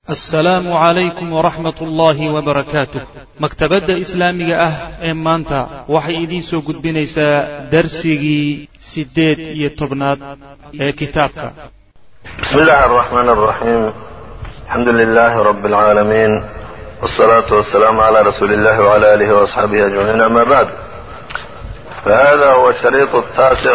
assalaamu calaykum waraxmat ullaahi wabarakaatuh maktabadda islaamiga ah ee maanta waxay idiin soo gudbinaysaa darsigii siddeed iyo tobnaad ee kitaabka بسم الله الرحمن الرحيم الحمد لله رب العالمين والصلاة والسلام على رسول الله وعلى آله وأصحابه أجمعين أما بعد فهذا هو الشريط التاسع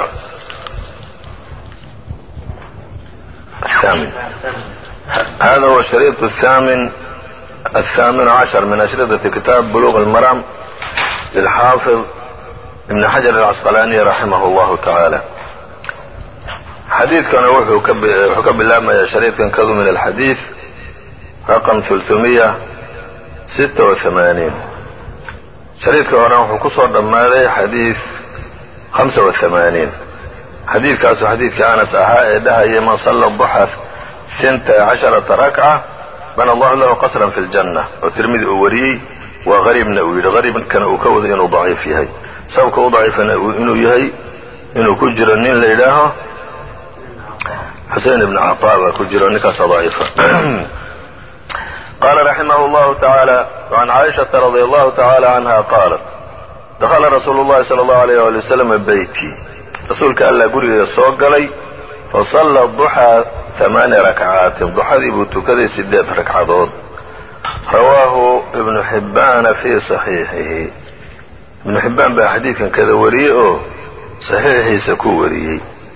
الثامن هذا هو الشريط الثامن الثامن عشر من أشرطة كتاب بلوغ المرام للحافظ ابن حجر العسقلاني رحمه الله تعالى xadiidkana wuxuu ka bilaabmayaa shariidkan kadu min alxadiid raqam ثulثumiya sita وaثamaaniin shariidka horena wuxuu ku soo dhammaaday xadiid hamsa وaثamaaniin xadiidkaasu xadiidkii anas ahaa ee dhahaya man salla duxa sinta casharata rakca bana allahu lahu qasran fi اljanna oo tirmidi uu wariyey waa qariibna uu yidhi qariibkana uu ka wado inuu daciif yahay sababka u daciifana inuu yahay inuu ku jiro nin la yidhaaho xusein ibn caطaa baa ku jiro ninkaasa daciifa qaala raximah اllahu taعaalى وcan caaishaةa radi allahu taعaalى canha qaalat dakla rasuulu اllahi salى اllahu عalيyh ali waslm beyti rasuulka allah gurigeeda soo galay fasalla duxaa ثamaani rakcaatin duxadii buu tukaday sideed ragcadood rawaahu ibnu xibbaana fii صaxiixihi ibnu xibbaan baa xadiidkan kada wariyey oo saxiixiisa ku wariyey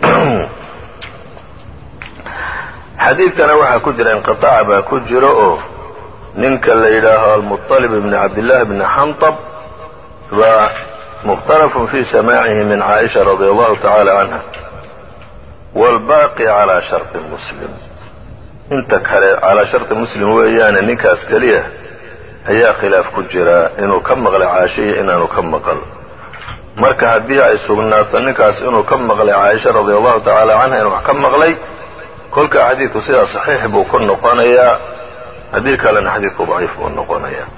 xadiidkana waxaa ku jira inqiطaac baa ku jiro oo ninka la yidhaaho almuطalib ibn cabdillaahi bni xanطab waa mukhtalafun fi samaacihi min caaisha radi allahu tacaala canha wاlbaaqi calaa sharطi muslim inta kale calaa sharطi muslim weeyaane ninkaas keliya ayaa khilaaf ku jira inuu ka maqlay caashiya inaanu ka maqal marka haddii ay sugnaato ninkaas inuu ka maqlay caaisha radi allahu tacaala canha inuu wax ka maqlay kolka xadiidku sidaa saxiix buu ku noqonayaa haddii kalena xadiidku daciif buu noqonayaa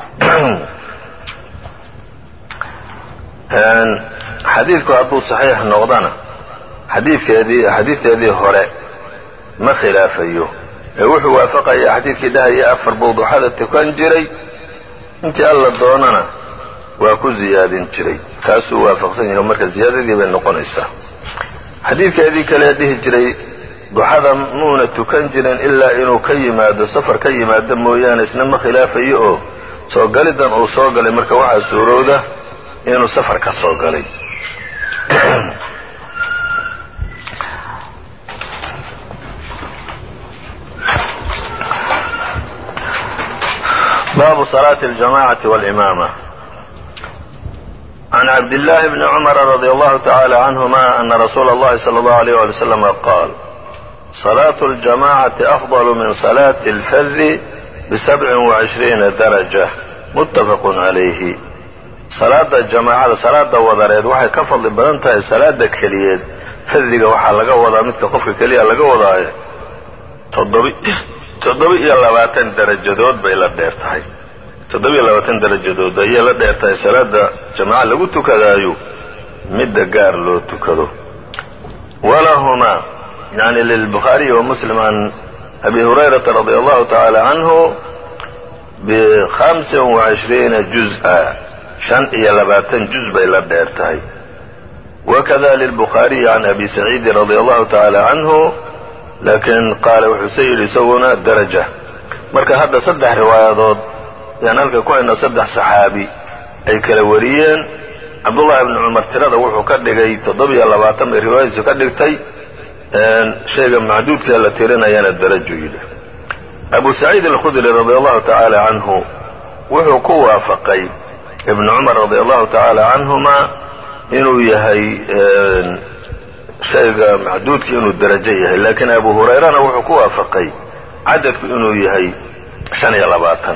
xadiidku hadduu saxiix noqdana xadiidkeedii xadiidteedii hore ma khilaafayo ee wuxuu waafaqayaa xadiidkii dhahaya afar buu duxada tukan jiray intii alla doonana waa ku ziyaadin jiray kaasuu waafaqsan yahay marka ziyaadadii bay noqonaysaa xadiidkeedii kale dhihi jiray duxada muuna tukan jirin ilaa inuu ka yimaado safar ka yimaado mooyaane isna ma khilaafayo oo soo galidan uu soo galay marka waxaa suurowda inuu safar ka soo galay baabu salaati اljamacati wاlimaama can cabdillaahi bni cumara radi allahu tacaala canhuma ana rasuula اllahi salى اllahu alيyh wali wslama qaal صلاة الجماعة أفضل من صلاة الفذ بسبع وعشhريiنa درجة متفق عaليهi salaada jamaacada salaada wadareed waxay ka fadli badan tahay salaada keliyeed fadiga waxaa laga wadaa midka qofka keliya laga wadaayo toddoba iyo labaatan darajadood bay la dheer tahay toddoba-iyo labaatan darajadood ayay la dheer tahay salaada jamaaca lagu tukadaayo midda gaar loo tukado walahumaa yani lilbukhaariyi wa muslim can abi hurayrata radi allahu tacaala canhu bihamsin wacishriina juz-a shan iyo labaatan juz bay la dheer tahay wakada lilbukhaariyi can abi saciidin radi allahu tacaala canhu laakiin qaala wuxuuse yidhi isaguna daraja marka hadda saddex riwaayadood yaan halka ku hayno saddex saxaabi ay kala wariyeen cabdullahi bni cumar tirada wuxuu ka dhigay toddoba-iyo labaatan bay riwaayadiisu ka dhigtay shayga macduudkee la tirinayana daraju yidhi abu saciid alkhudri radi allahu tacaala canhu wuxuu ku waafaqay ibnu cumar radi allahu tacaala canhuma inuu yahay shayga macduudka inuu darajo yahay laakiin abu hurayrana wuxuu ku waafaqay cadadku inuu yahay shan iyo labaatan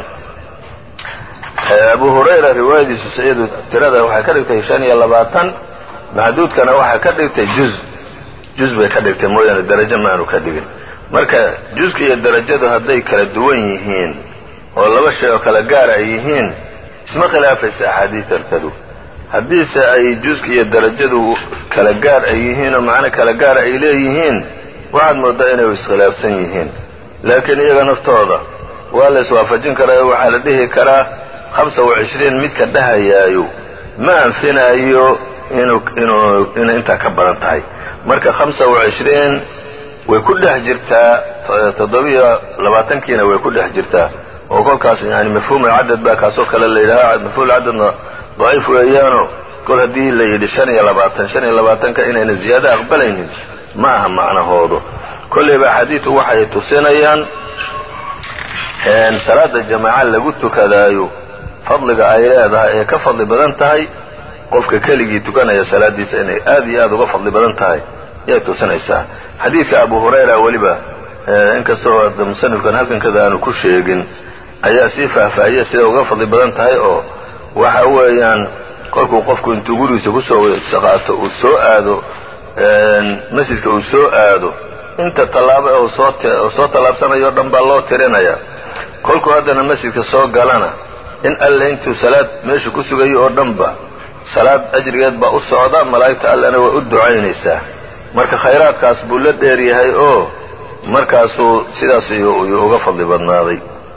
abu hurayra riwaayadiisu sayadu tirada waxay ka dhigtay shan iyo labaatan macduudkana waxay ka dhigtay juz juz bay ka dhigtay mooyaane darajo maanu ka dhigin marka juska iyo darajadu hadday kala duwan yihiin oo laba shay oo kala gaara ay yihiin isma khilaafaysa axaadiitartadu haddiise ay juska iyo darajadu kala gaar ay yihiin oo macno kala gaara ay leeyihiin waxaad mooddaa inay iskhilaafsan yihiin laakiin iyaga naftooda waa la iswaafajin karaa waxaa la dhihi karaa hamsa wa cishriin midka dhahayaayo ma anfinaayo inuu inuu inay intaa ka badan tahay marka hamsa wa cishriin way ku dhex jirtaa toddobiyo labaatankiina way ku dhex jirtaa oo kolkaas yani mafhuum alcadad baa kaasoo kale la yidhaha mafhuum alcadadna daciif weeyaano kol haddii la yidhi shan iyo labaatan shan iyo labaatanka inayna ziyaado aqbalaynin ma aha macnahoodu kollayba axaadiidu waxay tusinayaan salaada jamaaca lagu tukadaayo fadliga ay leedahay ee ka fadli badan tahay qofka keligii tukanaya salaadiisa inay aad iyo aad uga fadli badan tahay yay tusinaysaa xadiidka abu hurayra weliba inkastoo musanifkan halkankada aanu ku sheegin ayaa sii faahfaahiyay siday uga fadli badan tahay oo waxa weeyaan kolkuu qofku intuu gurigiisa kusoo saqaato uu soo aado masjidka uu soo aado inta tallaabo ee uu soo tallaabsanayo o dhan baa loo tirinaya kolkuu haddana masjidka soo galana in alle intuu salaad meesha ku sugayo oo dhanba salaad ajrigeed baa u socda malaa'igta allena way u ducaynaysaa marka khayraadkaas buu la dheer yahay oo markaasuu sidaas yuu uga fadli badnaaday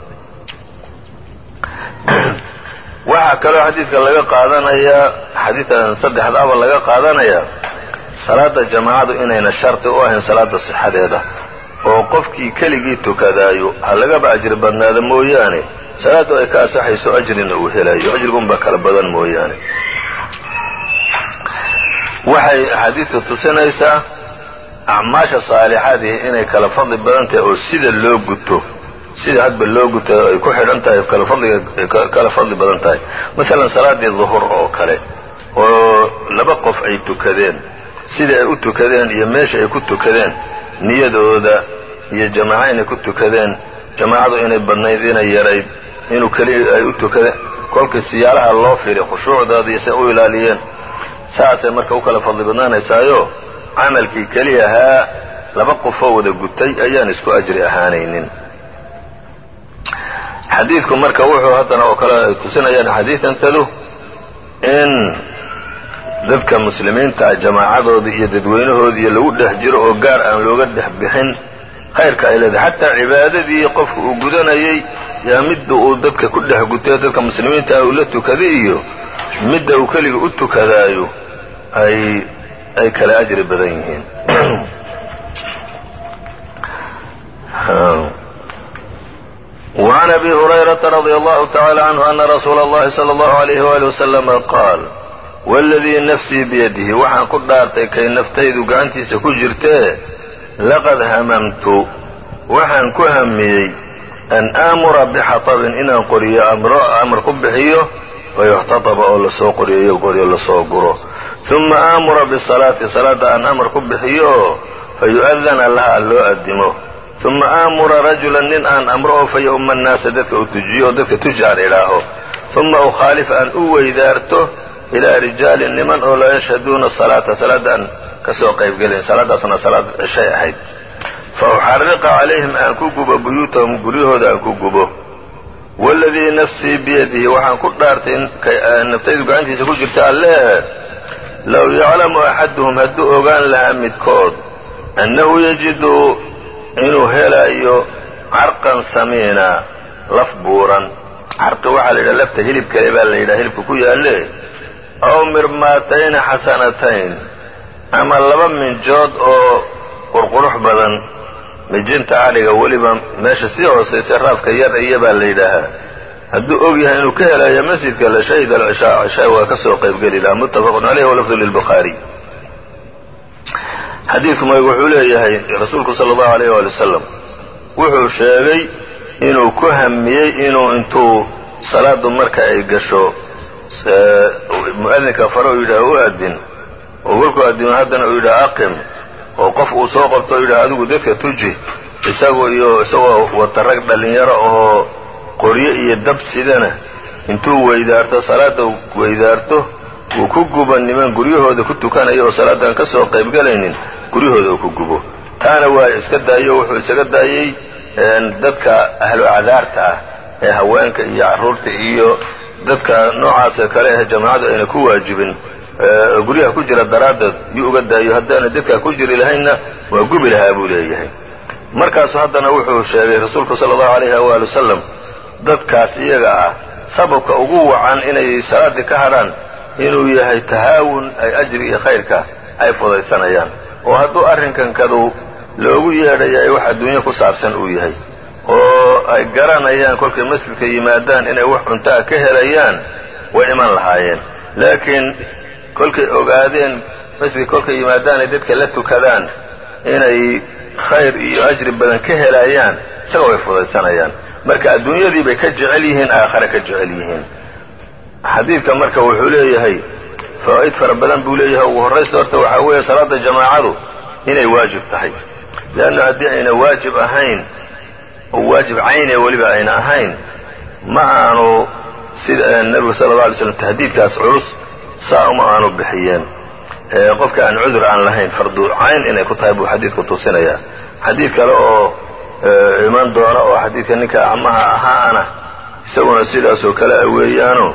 waxaa kaloo xadiidka laga qaadanayaa xadiidkan saddexdaaba laga qaadanayaa salaada jamaacadu inayna shardi u ahayn salaada sixadeeda oo qofkii keligii tukadaayo ha lagaba ajri badnaada mooyaane salaaddu ay ka asaxayso ajrina uu helayo ajrigunbaa kala badan mooyaane waxay axaadiidtu tusinaysaa acmaasha saalixadii inay kala fadli badan tahay oo sida loo guto sida hadba loo guto ay ku xidhan tahay kala fadliga kala fadli badan tahay masalan salaaddii duhur oo kale oo laba qof ay tukadeen sida ay u tukadeen iyo meesha ay ku tukadeen niyadooda iyo jamaaco inay ku tukadeen jamaacadu inay badnayd inay yarayd inuu keliya ay u tukadeen kolkii siyaalaha loo firi khushuucdooda iyo say u ilaaliyeen saasay marka u kala fadli badnaanaysaayo camalkii keliya ahaa laba qofoo wada gutay ayaan isku ajri ahaanaynin xadiidku marka wuxuu haddana oo kale ay tusinayaan xadiidantadu in dadka muslimiinta jamaacadooda iyo dadweynahoodii iyo lagu dhex jiro oo gaar aan looga dhex bixin khayrka ay leedahay xataa cibaadadii qofka uu gudanayay yaa midda uu dadka ku dhex gutay dadka muslimiinta uu la tukaday iyo midda uu keliga u tukadaayo ay ay kala ajri badan yihiin وعn أbي هريرة رضي الله تعالى عنه أن رsuuل الlahi صلى الله عليه وaلي وسلم qاal wاladii nafsii biyadihi waxaan ku dhaartay kay naftaydu gacantiisa ku jirtee laqad hamamtu waxaan ku hamiyey an aamura bixaطbin inaan qoriyo amar ku bixiyo wayuxtaطba oo lasoo qoriyo qoryo lasoo guro ثuma aamura bالصalaati salaada aan amar ku bixiyo fayu'adana laha loo adimo uma aamura rajulan nin aan amro oo fa ya'uma annaasa dadka uu tujiyo oo dadka tuji aan idhaaho uma ukhaalif aan u weydaarto ilaa rijaalin niman oo laa yashhaduuna salaata salaadda aan ka soo qaybgelayn salaaddaasna salaad cishay ahayd fa uxarriqa calayhim aan ku gubo buyuutahum guryahooda aan ku gubo waaladii nafsii biyadihi waxaan ku dhaartay naftaydu gacantiisa ku jirta alleeh low yaclamu axaduhum hadduu ogaan lahaa midkood annahu yajidu inuu helayo carqan samiina laf buuran carqi waxaa la yidhaha lafta hilib kale baa la yidhaha hilibka ku yaalle aw mirmaatayni xasanatayn ama laba minjood oo qurqurux badan mijinta adhiga weliba meesha sii hoosaysa raafka yar iya baa la yidhaahaa hadduu og yahay inuu ka helayo masjidka la shahida alcishaa cishaa waa ka soo qaybgeli lahaa muttafaqun caleyh walafdu lilbukhaariy xadiidku mag wuxuu leeyahay rasuulku sala allahu alayh waali wasalam wuxuu sheegay inuu ku hamiyey inuu intuu salaadu marka ay gasho mu'adinka fare uu yidhaha u adin oo kolkuu adimo haddana uu yidhaha aqim oo qof uu soo qabto o yidhaha adigu dadka tuji isagu iyo isagoo wata rag dhallinyaro oo qoryo iyo dab sidana intuu weydaarto salaadda weydaarto uu ku gubo niman guryahooda ku tukanaya oo salaadaan ka soo qaybgalaynin guryahooda uu ku gubo taana waa iska daayo wuxuu isaga daayey dadka ahlu acdaarta ah ee haweenka iyo carruurta iyo dadka noocaasee kale ah jamaacadu ayna ku waajibin guryaha ku jira daraaddeed yuu uga daayo haddaana dadkaa ku jiri lahaynna waa gubi lahaa buu leeyahay markaasu haddana wuxuu sheegay rasuulku sala allahu alayhi waali wasalam dadkaas iyaga ah sababka ugu wacan inay salaaddii ka hadhaan inuu yahay tahaawun ay ajri iyo khayrka ay fudaysanayaan oo hadduu arrinkankadu loogu yeedhaya wax adduunyo ku saabsan uu yahay oo ay garanayaan kolkay masjidka yimaadaan inay wax cuntaa ka helayaan way iman lahaayeen laakiin kolkay ogaadeen masjidka kolkay yimaadaan ay dadka la tukadaan inay khayr iyo ajri badan ka helayaan isaga way fudaysanayaan marka adduunyadii bay ka jecel yihiin aakhare ka jecel yihiin xadiidka marka wuxuu leeyahay fawaa'id fara badan buu leeyahay ugu horraysta horta waxaa weeye salaadda jamaacadu inay waajib tahay leanna haddii ayna waajib ahayn oo waajib cayne weliba ayna ahayn ma aanu sida nebigu sala alla alay slam tahdiidkaas culus saa uma aanu bixiyeen qofka aan cudur aan lahayn fardu cayn inay ku tahay buu xadiidku tusinayaa xadiid kale oo iman doona oo xadiidka ninka acmaha ahaana isaguna sidaasoo kale a weeyaano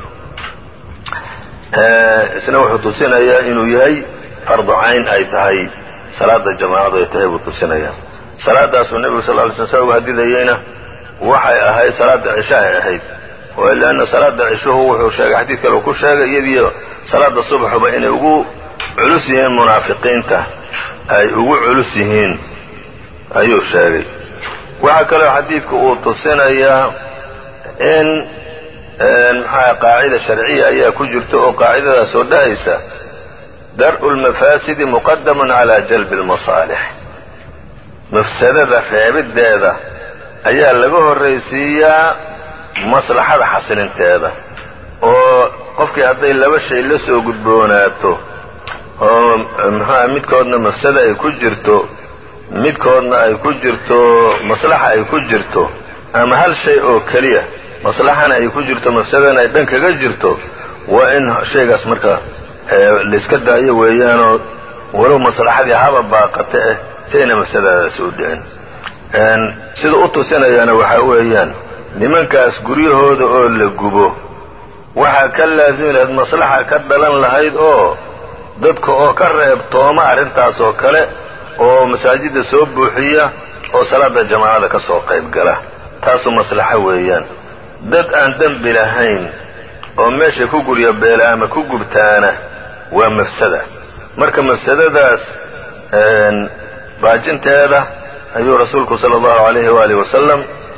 isna wuxuu tusinayaa inuu yahay fardu cayn ay tahay salaada jamaacadu ay tahay buu tusinayaa salaadaasuu nebigu sal ly sl sa uga hadidayeyna waxay ahayd salaada cisho ay ahayd leanna salaada cishuhu wuxuu sheegay xadiid kale uu ku sheegay iyadiyo salaada subaxuba inay ugu culus yihiin munaafiqiinta ay ugu culus yihiin ayuu sheegay waxaa kaloo xadiidku uu tusinayaa in maxaa qaacida sharciya ayaa ku jirta oo qaacidadaas oo dhahaysa dar'u lmafaasidi muqadamun calaa jalbi lmasaalix mafsadada reebiddeeda ayaa laga horraysiiyaa maslaxada xasilinteeda oo qofkii hadday laba shay la soo gudboonaato oo muxuuha midkoodna mafsada ay ku jirto midkoodna ay ku jirto maslaxa ay ku jirto ama hal shay oo keliya maslaxana ay ku jirto mafsadana ay dhan kaga jirto waa in shaygaas marka layska daayo weeyaanoo walow maslaxadii haba baaqata eh si ayna mafsadadaasi u dhicin sida u tusinayaana waxaa weeyaan nimankaas guryahooda oo la gubo waxaa ka laasimi lahayd maslaxa ka dhalan lahayd oo dadka oo ka reebtooma arrintaas oo kale oo masaajidda soo buuxiya oo salaada jamaacada ka soo qayb gala taasu maslaxo weeyaan dad aan dembi lahayn oo meesha ku gurya beela ama ku gubtaana waa mafsada marka mafsadadaas baajinteeda ayuu rasuulku sala allahu alayhi waalihi wasalam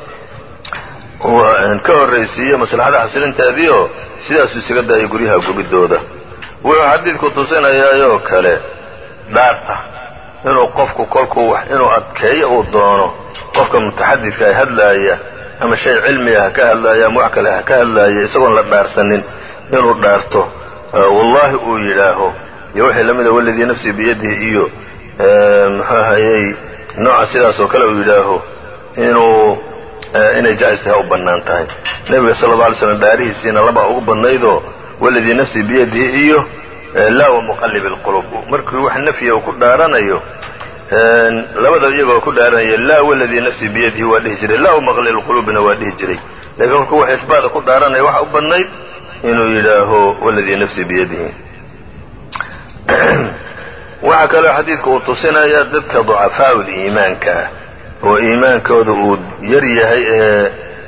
ka horraysiiyey maslaxada xasilinteediioo sidaasuu isaga daayay guryaha gubidooda wuxuu xadiidku tusinayaayoo kale dhaarta inuu qofku kolkuu wax inuu adkeeyo uu doono qofka mutaxadidka ay hadlaaya ama shay cilmiga ha ka hadlaaya ama wax kale ha ka hadlaaya isagoon la dhaarsanin inuu dhaarto wallaahi uu yidhaaho iyo wixii lamida waladii nafsii biyadihi iyo muxuu ahayey nooca sidaas oo kale uu yidhaaho inuu inay jaa-is tahay u bannaan tahay nebiga sala alla alay slam dhaarihiisiina labaa ugu badnaydoo waladii nafsii biyadihi iyo laa wa muqallib alqulub markii wax nafyiga uu ku dhaaranayo labada iyagoo ku dhaaranaya laa waladii nafsii biyadihi waa dhihi jiray laa wa muqallib alqulubina waa dhihi jiray laakiin kolkuu wax isbaada ku dhaaranaya waxa u badnayd inuu yidhaaho waladii nafsii biyadihi waxaa kaloo xadiidku uu tusinayaa dadka ducafaau liimaanka ah oo iimaankooda uu yar yahay ee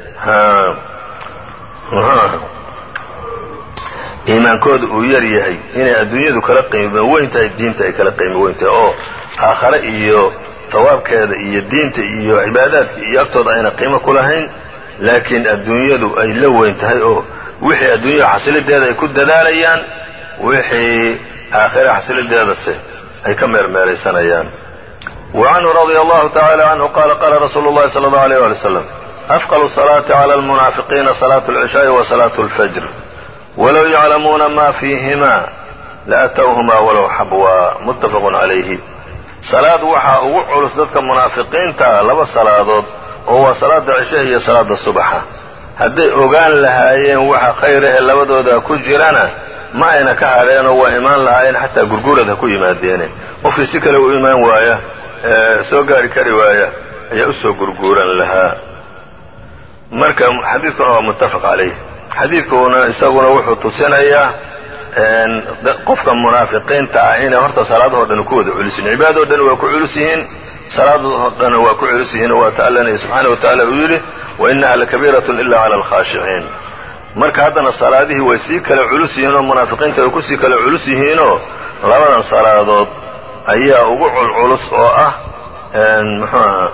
iimaankooda uu yar yahay inay adduunyadu kala qiimo weyn tahay diinta ay kala qiimo weyn tahay oo aakhare iyo hawaabkeeda iyo diinta iyo cibaadaadka iyo agtooda ayna qiimo ku lahayn laakiin adduunyadu ay la weyn tahay oo wixii adduunyada xasilideeda ay ku dadaalayaan wixii aakhire xasilideedase ay ka meermeeraysanayaan وعنه رضي الله تعالى عنه قال قال رسول الله صلى الله عليه ولي وسلم أثقل الصلاة على المنافقين صلاة العشاء وصلاة الفجر ولو يعلمون ما فيهما لأتوهما ولو حبوا متفق عليه salaad waxaa ugu culus dadka munaafiqiinta laba salaadood oo waa salaada cishe iyo salaada subaxa hadday ogaan lahaayeen waxa khayra ee labadooda ku jirana ma ayna ka hadheenoo waa imaan lahaayeen xataa gurgurad ha ku yimaadeene qofkii si kale u imaan waaya soo gaari kari waaya ayaa usoo gurguuran lahaa marka xadiidkuna waa muttafaq calayh xadiidkuna isaguna wuxuu tusinayaa qofka munaafiqiinta ah inay horta salaadahoo dhan ku wada culus yihin cibaadoo dhan waa ku culus yihiin salaadoo dhanna waa ku culus yihiinoo waata allana subxaana wa tacaala uu yidhi wa inaha lakabiiratun ila cala alkhaashiciin marka haddana salaadihii way sii kale culus yihiinoo munaafiqiinta way kusii kale culus yihiinoo labadan salaadood ayaa ugu culculus oo ah muxuu aha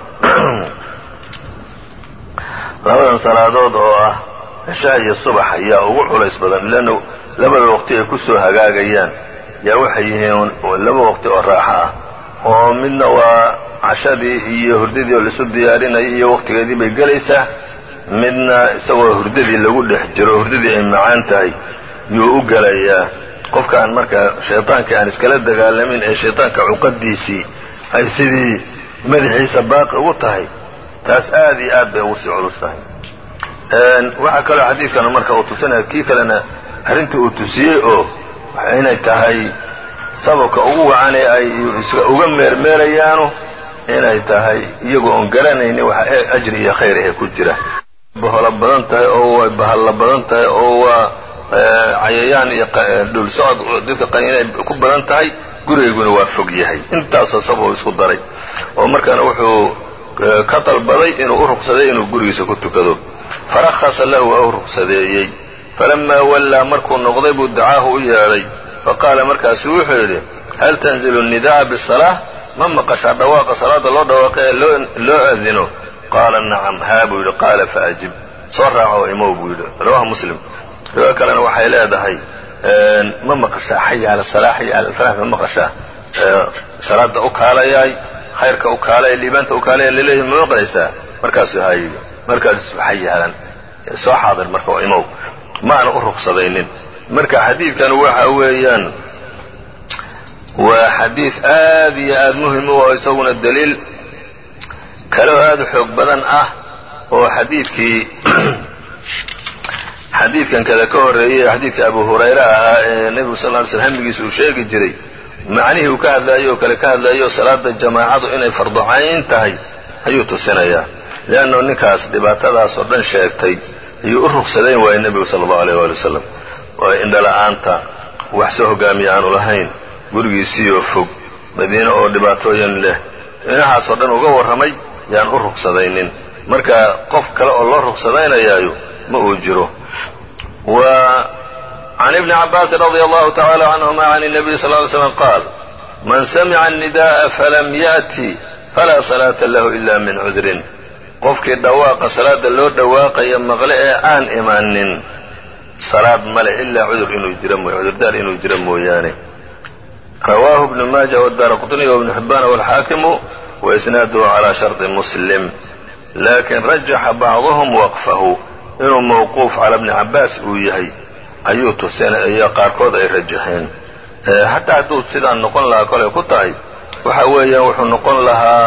labadan salaadood oo ah cishaa iyo subax ayaa ugu culays badan leanna labada waqti ay ku soo hagaagayaan yaa waxay yihiin laba waqti oo raaxo ah oo midna waa cashadii iyo hurdadii oo laisu diyaarinaya iyo waqtigeedii bay gelaysaa midna isagoo hurdadii lagu dhex jiro hurdadii ay macaan tahay yuu u gelayaa qofkaan marka shayطaankii aan iskala dagaalamin ee shayطaanka cuqadiisii ay sidii madaxiisa baaqi ugu tahay taas aad iyo aad bay ugu sii culus tahay waxaa kaloo xadiidkana marka uu tusinaya kii kalena arrinta uu tusiyey oo inay tahay sababka ugu wacanee ay uga meermeerayaanu inay tahay iyagoo oon garanaynin waxa ajri iyo khayr ahe ku jira baholo badan tahay oo way bahalla badan tahay oo waa cayayaan iyo dhul socod dadka qaniinay ku badan tahay gurigayguna waa fog yahay intaasoo sabab isku daray oo markaana wuxuu ka dalbaday inuu u ruqsaday inuu gurigiisa ku tukado farahasa lahu waa u ruqsadeeyey falamaa wallaa markuu noqday buu dacaahu u yeedhay faqaala markaasuu wuxuu yidhi hal tanzilu الnida'a bالsalaaة ma maqashaa dhawaaqa salaada loo dhawaaqe ee loo adino qaala nacam haa buu yidhi qaala faajib soo raaco imow buu yidhi rawaha muslim riwaayo kalena waxay leedahay ma maqashaa xaya cala salaa xaya cala alfalax ma maqashaa salaada u kaalayaay khayrka u kaalaya liibaanta u kaalaya laleeyahay ma maqlaysaa markaasuu haa yidhi markaasuu xayahadan soo xaadir marka imow ma aana u ruqsadaynin marka xadiidkan waxa weeyaan waa xadiid aad iyo aad muhim u oo isaguna daliil kaloo aad u xoog badan ah oo xadiidkii xadiidkan kada ka horreeyey xadiidka abu hurayra ahaa ee nebigu sal ly slm hamigiisa uu sheegi jiray macnihii uu ka hadlaayey oo kale ka hadlaayay oo salaada jamaacadu inay farducayn tahay ayuu tusinayaa leanno ninkaas dhibaatadaas oo dhan sheegtay ayuu u rugsadayn waayey nebigu sala allahu aleyh waali wasalam oo indhala-aanta wax soo hogaamiya aanu lahayn gurigiisiioo fog madiine oo dhibaatooyin leh inahaasoo dhan uga warramay yaan u rugsadaynin marka qof kale oo loo rugsadaynayaayo ma uu jiro wa can ibni cabaasin radia allahu tacala canhuma can الnabiy sal ly slam qaal man samica الnidaءa falam yaأti falaa salaata lahu ila min cudrin qofkii dhawaaqa salaada loo dhawaaqaya maqle ee aan imanin salaad male ilaa cudur inuu jiro mooy cudurdaar inuu jiro mooyaane rawaahu ibnu maaja wadaara qطniy wibnu xibaan wاlxaakimu waisnaaduhu calى sharطi muslim lakin rajaxa bacduhum waqfahu inuu mawquuf cala bni cabaas uu yahay ayuu tusinaya qaarkood ay rajaxeen xataa hadduu sidaan noqon lahaa kolay ku tahay waxa weeyaan wuxuu noqon lahaa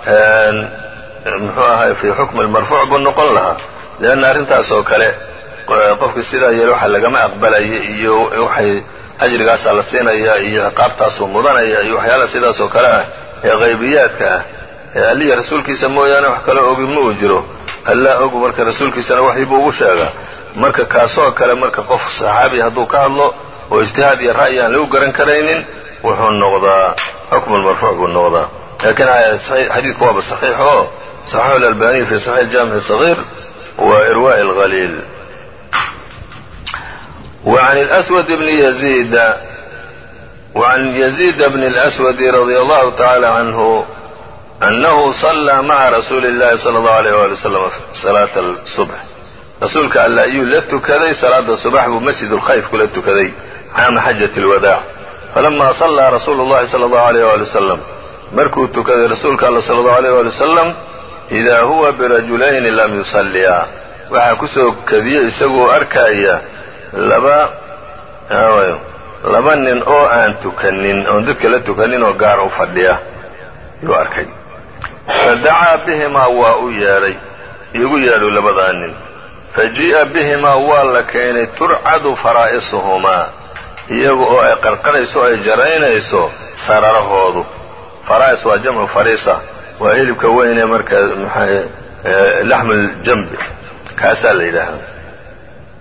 muxuu ahay fii xukmi lmarfuuc buu noqon lahaa leanna arrintaas oo kale qofkii sidaa yeele waxa lagama aqbalaya iyo waxay ajrigaasaa la siinaya iyo ciqaabtaasuu mudanaya iyo waxyaalaha sidaas oo kale ah ee haybiyaadka ah ee alliya rasuulkiisa mooyaane wax kaloo ogi ma uu jiro allaa og marka rasuulkiisana waxii buu ugu sheegaa marka kaasoo kale marka qof saxaabi hadduu ka hadlo oo ijtihaad iyo ra'yi aan lagu garan karaynin wuxuu noqdaa xukmu lmarfuuc buu noqdaa laakiin xadiidku waaba saxiix oo صaxaxu اlalbaniy fi صaxiix jaamic صغيir wa irwaء اlhaliil وعn الأswd bn يزيid وعn يزيد بن الأswد رضي الله تعالى عنه أنه صلى mعa رasuuل الlahi صلى الله عليه وaلي وسلم صلاaة الصبح rasuulka alla ayuu la tukaday salaada subax buu masjid اlkhayf kula tukaday caama xajaة الwadاع falama صلىa rasuulu الlahi صلى الله عليه وaلي وسلم markuu tukaday rasuulka alla صلى الله عليه وaلي وسلم إida huwa birajulayni lam yusalliya waxaa kusoo kadiya isagoo arkaya laba laba nin oo aan tukanin oon dadka la tukanin oo gaar u fadhiya yuu arkay fadacaa bihimaa waa u yeedhay iigu yeedhu labadaa nin fajii'a bihimaa waa la keenay turcadu faraa'isuhumaa iyaga oo ay qarqarayso o ay jaraynayso sararahoodu faraa'is waa jamcu fariisa waa hilibka weynee marka laxmuljambi kaasaa la yidhaahaa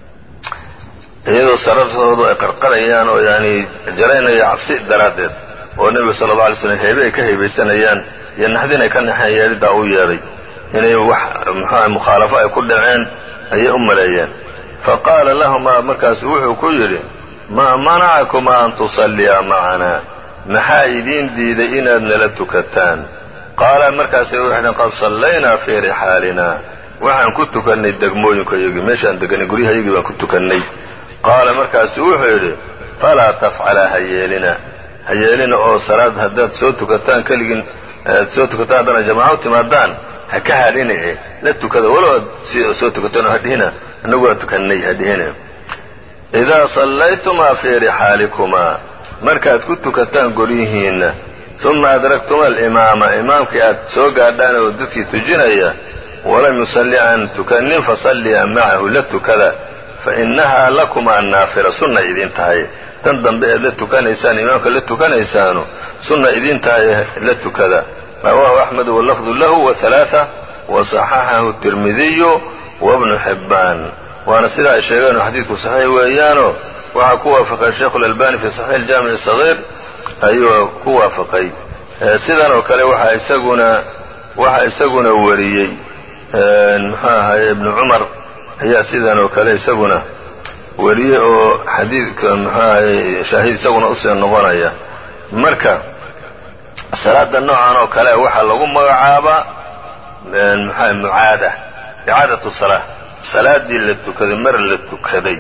iyadoo sarartoodu ay qarqarayaan oo yani jaraynaya cabsi daraaddeed oo nebiga sala alla alay slam heebe ay ka heebaysanayaan iyo naxdin ay ka naxeen yeedhidaa u yeedhay inay wax muxuuaha mukhaalafo ay ku dhaceen ayay u maleeyeen fa qaala lahumaa markaasu wuxuu ku yidhi maa manacakumaa an tusalliyaa macanaa maxaa idiin diiday inaad nala tukataan qaala markaasay waxay dheen qad sallaynaa fii rixaalina waxaan ku tukannay degmooyinkayagii meeshaan deganay guryahayagii baan ku tukannay qaala markaasu wuxuu yidhi falaa tafcalaa ha yeelina ha yeelina oo salaad haddaad soo tukataan keligiin aad soo tukataan haddana jamaaco u timaadaan ha ka hadhina e la tukada walow aad soo tukataan oo hadhihina annagu waa tukannay hadhihina idaa sallaytumaa fii rixaalikumaa markaad ku tukataan guryihiinna uma adraktuma alimaama imaamkii aad soo gaadhaan oo dadkii tujinaya walam yusalli aan tukannin fasalliya macahu la tukada fa innahaa lakumaa naafila sunna idiin tahay tan dambe eed la tukanaysaan imaamka la tukanaysaanu sunna idiin tahay la tukada rawaahu axmedu walafdu lahu waalaaa wasaxaxahu tirmidiyu wabnu xibbaan waana sidaa ay sheegeenoo xadiidku saxiix weeyaanoo waxaa ku waafaqay sheikhu lalbani fi saxiix aljaamici sagiir ayuu ku waafaqay sidan oo kale waxaa isaguna waxaa isaguna wariyey muxuu ahaye ibnu cumar ayaa sidan oo kale isaguna wariyey oo xadiidka muxuu ahaye shaahid isaguna usii noqonaya marka salaada noocan oo kale waxaa lagu magacaabaa muxua mucaada icaadatu salaa salaadii la tukaday mar la tukaday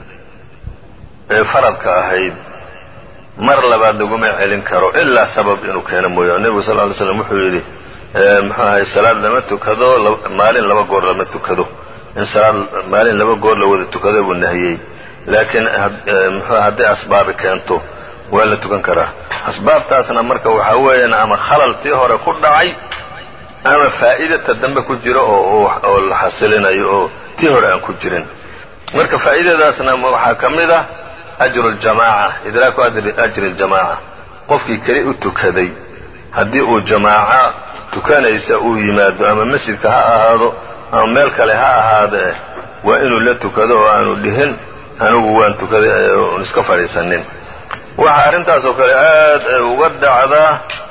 ee faradka ahayd mar labaad laguma celin karo ilaa sabab inuu keeno mooyaane nebigu sal ly slam wuxuu yidhi muxuu ahay salaad lama tukado maalin laba goor lama tukado in salaad maalin laba goor la wada tukado buu nahiyey laakiin muxuu hadday asbaabi keento waa la tukan karaa asbaabtaasna marka waxaa weeyaan ama khalaltii hore ku dhacay ama faa'idata dambe ku jiro oo oo la xasilinayo oo tii hore aan ku jirin marka faa'iidadaasna waxaa ka mid ah ajru ljamaaca idraaku ajri ljamaaca qofkii keli u tukaday haddii uu jamaaca tukanaysa uu yimaado ama masjidka ha ahaado ama meel kale ha ahaadee waa inuu la tukado oo aanu dhihin anigu waan tukaday un iska fadhiisanin waxaa arrintaas oo kale aad ay uga dhacdaa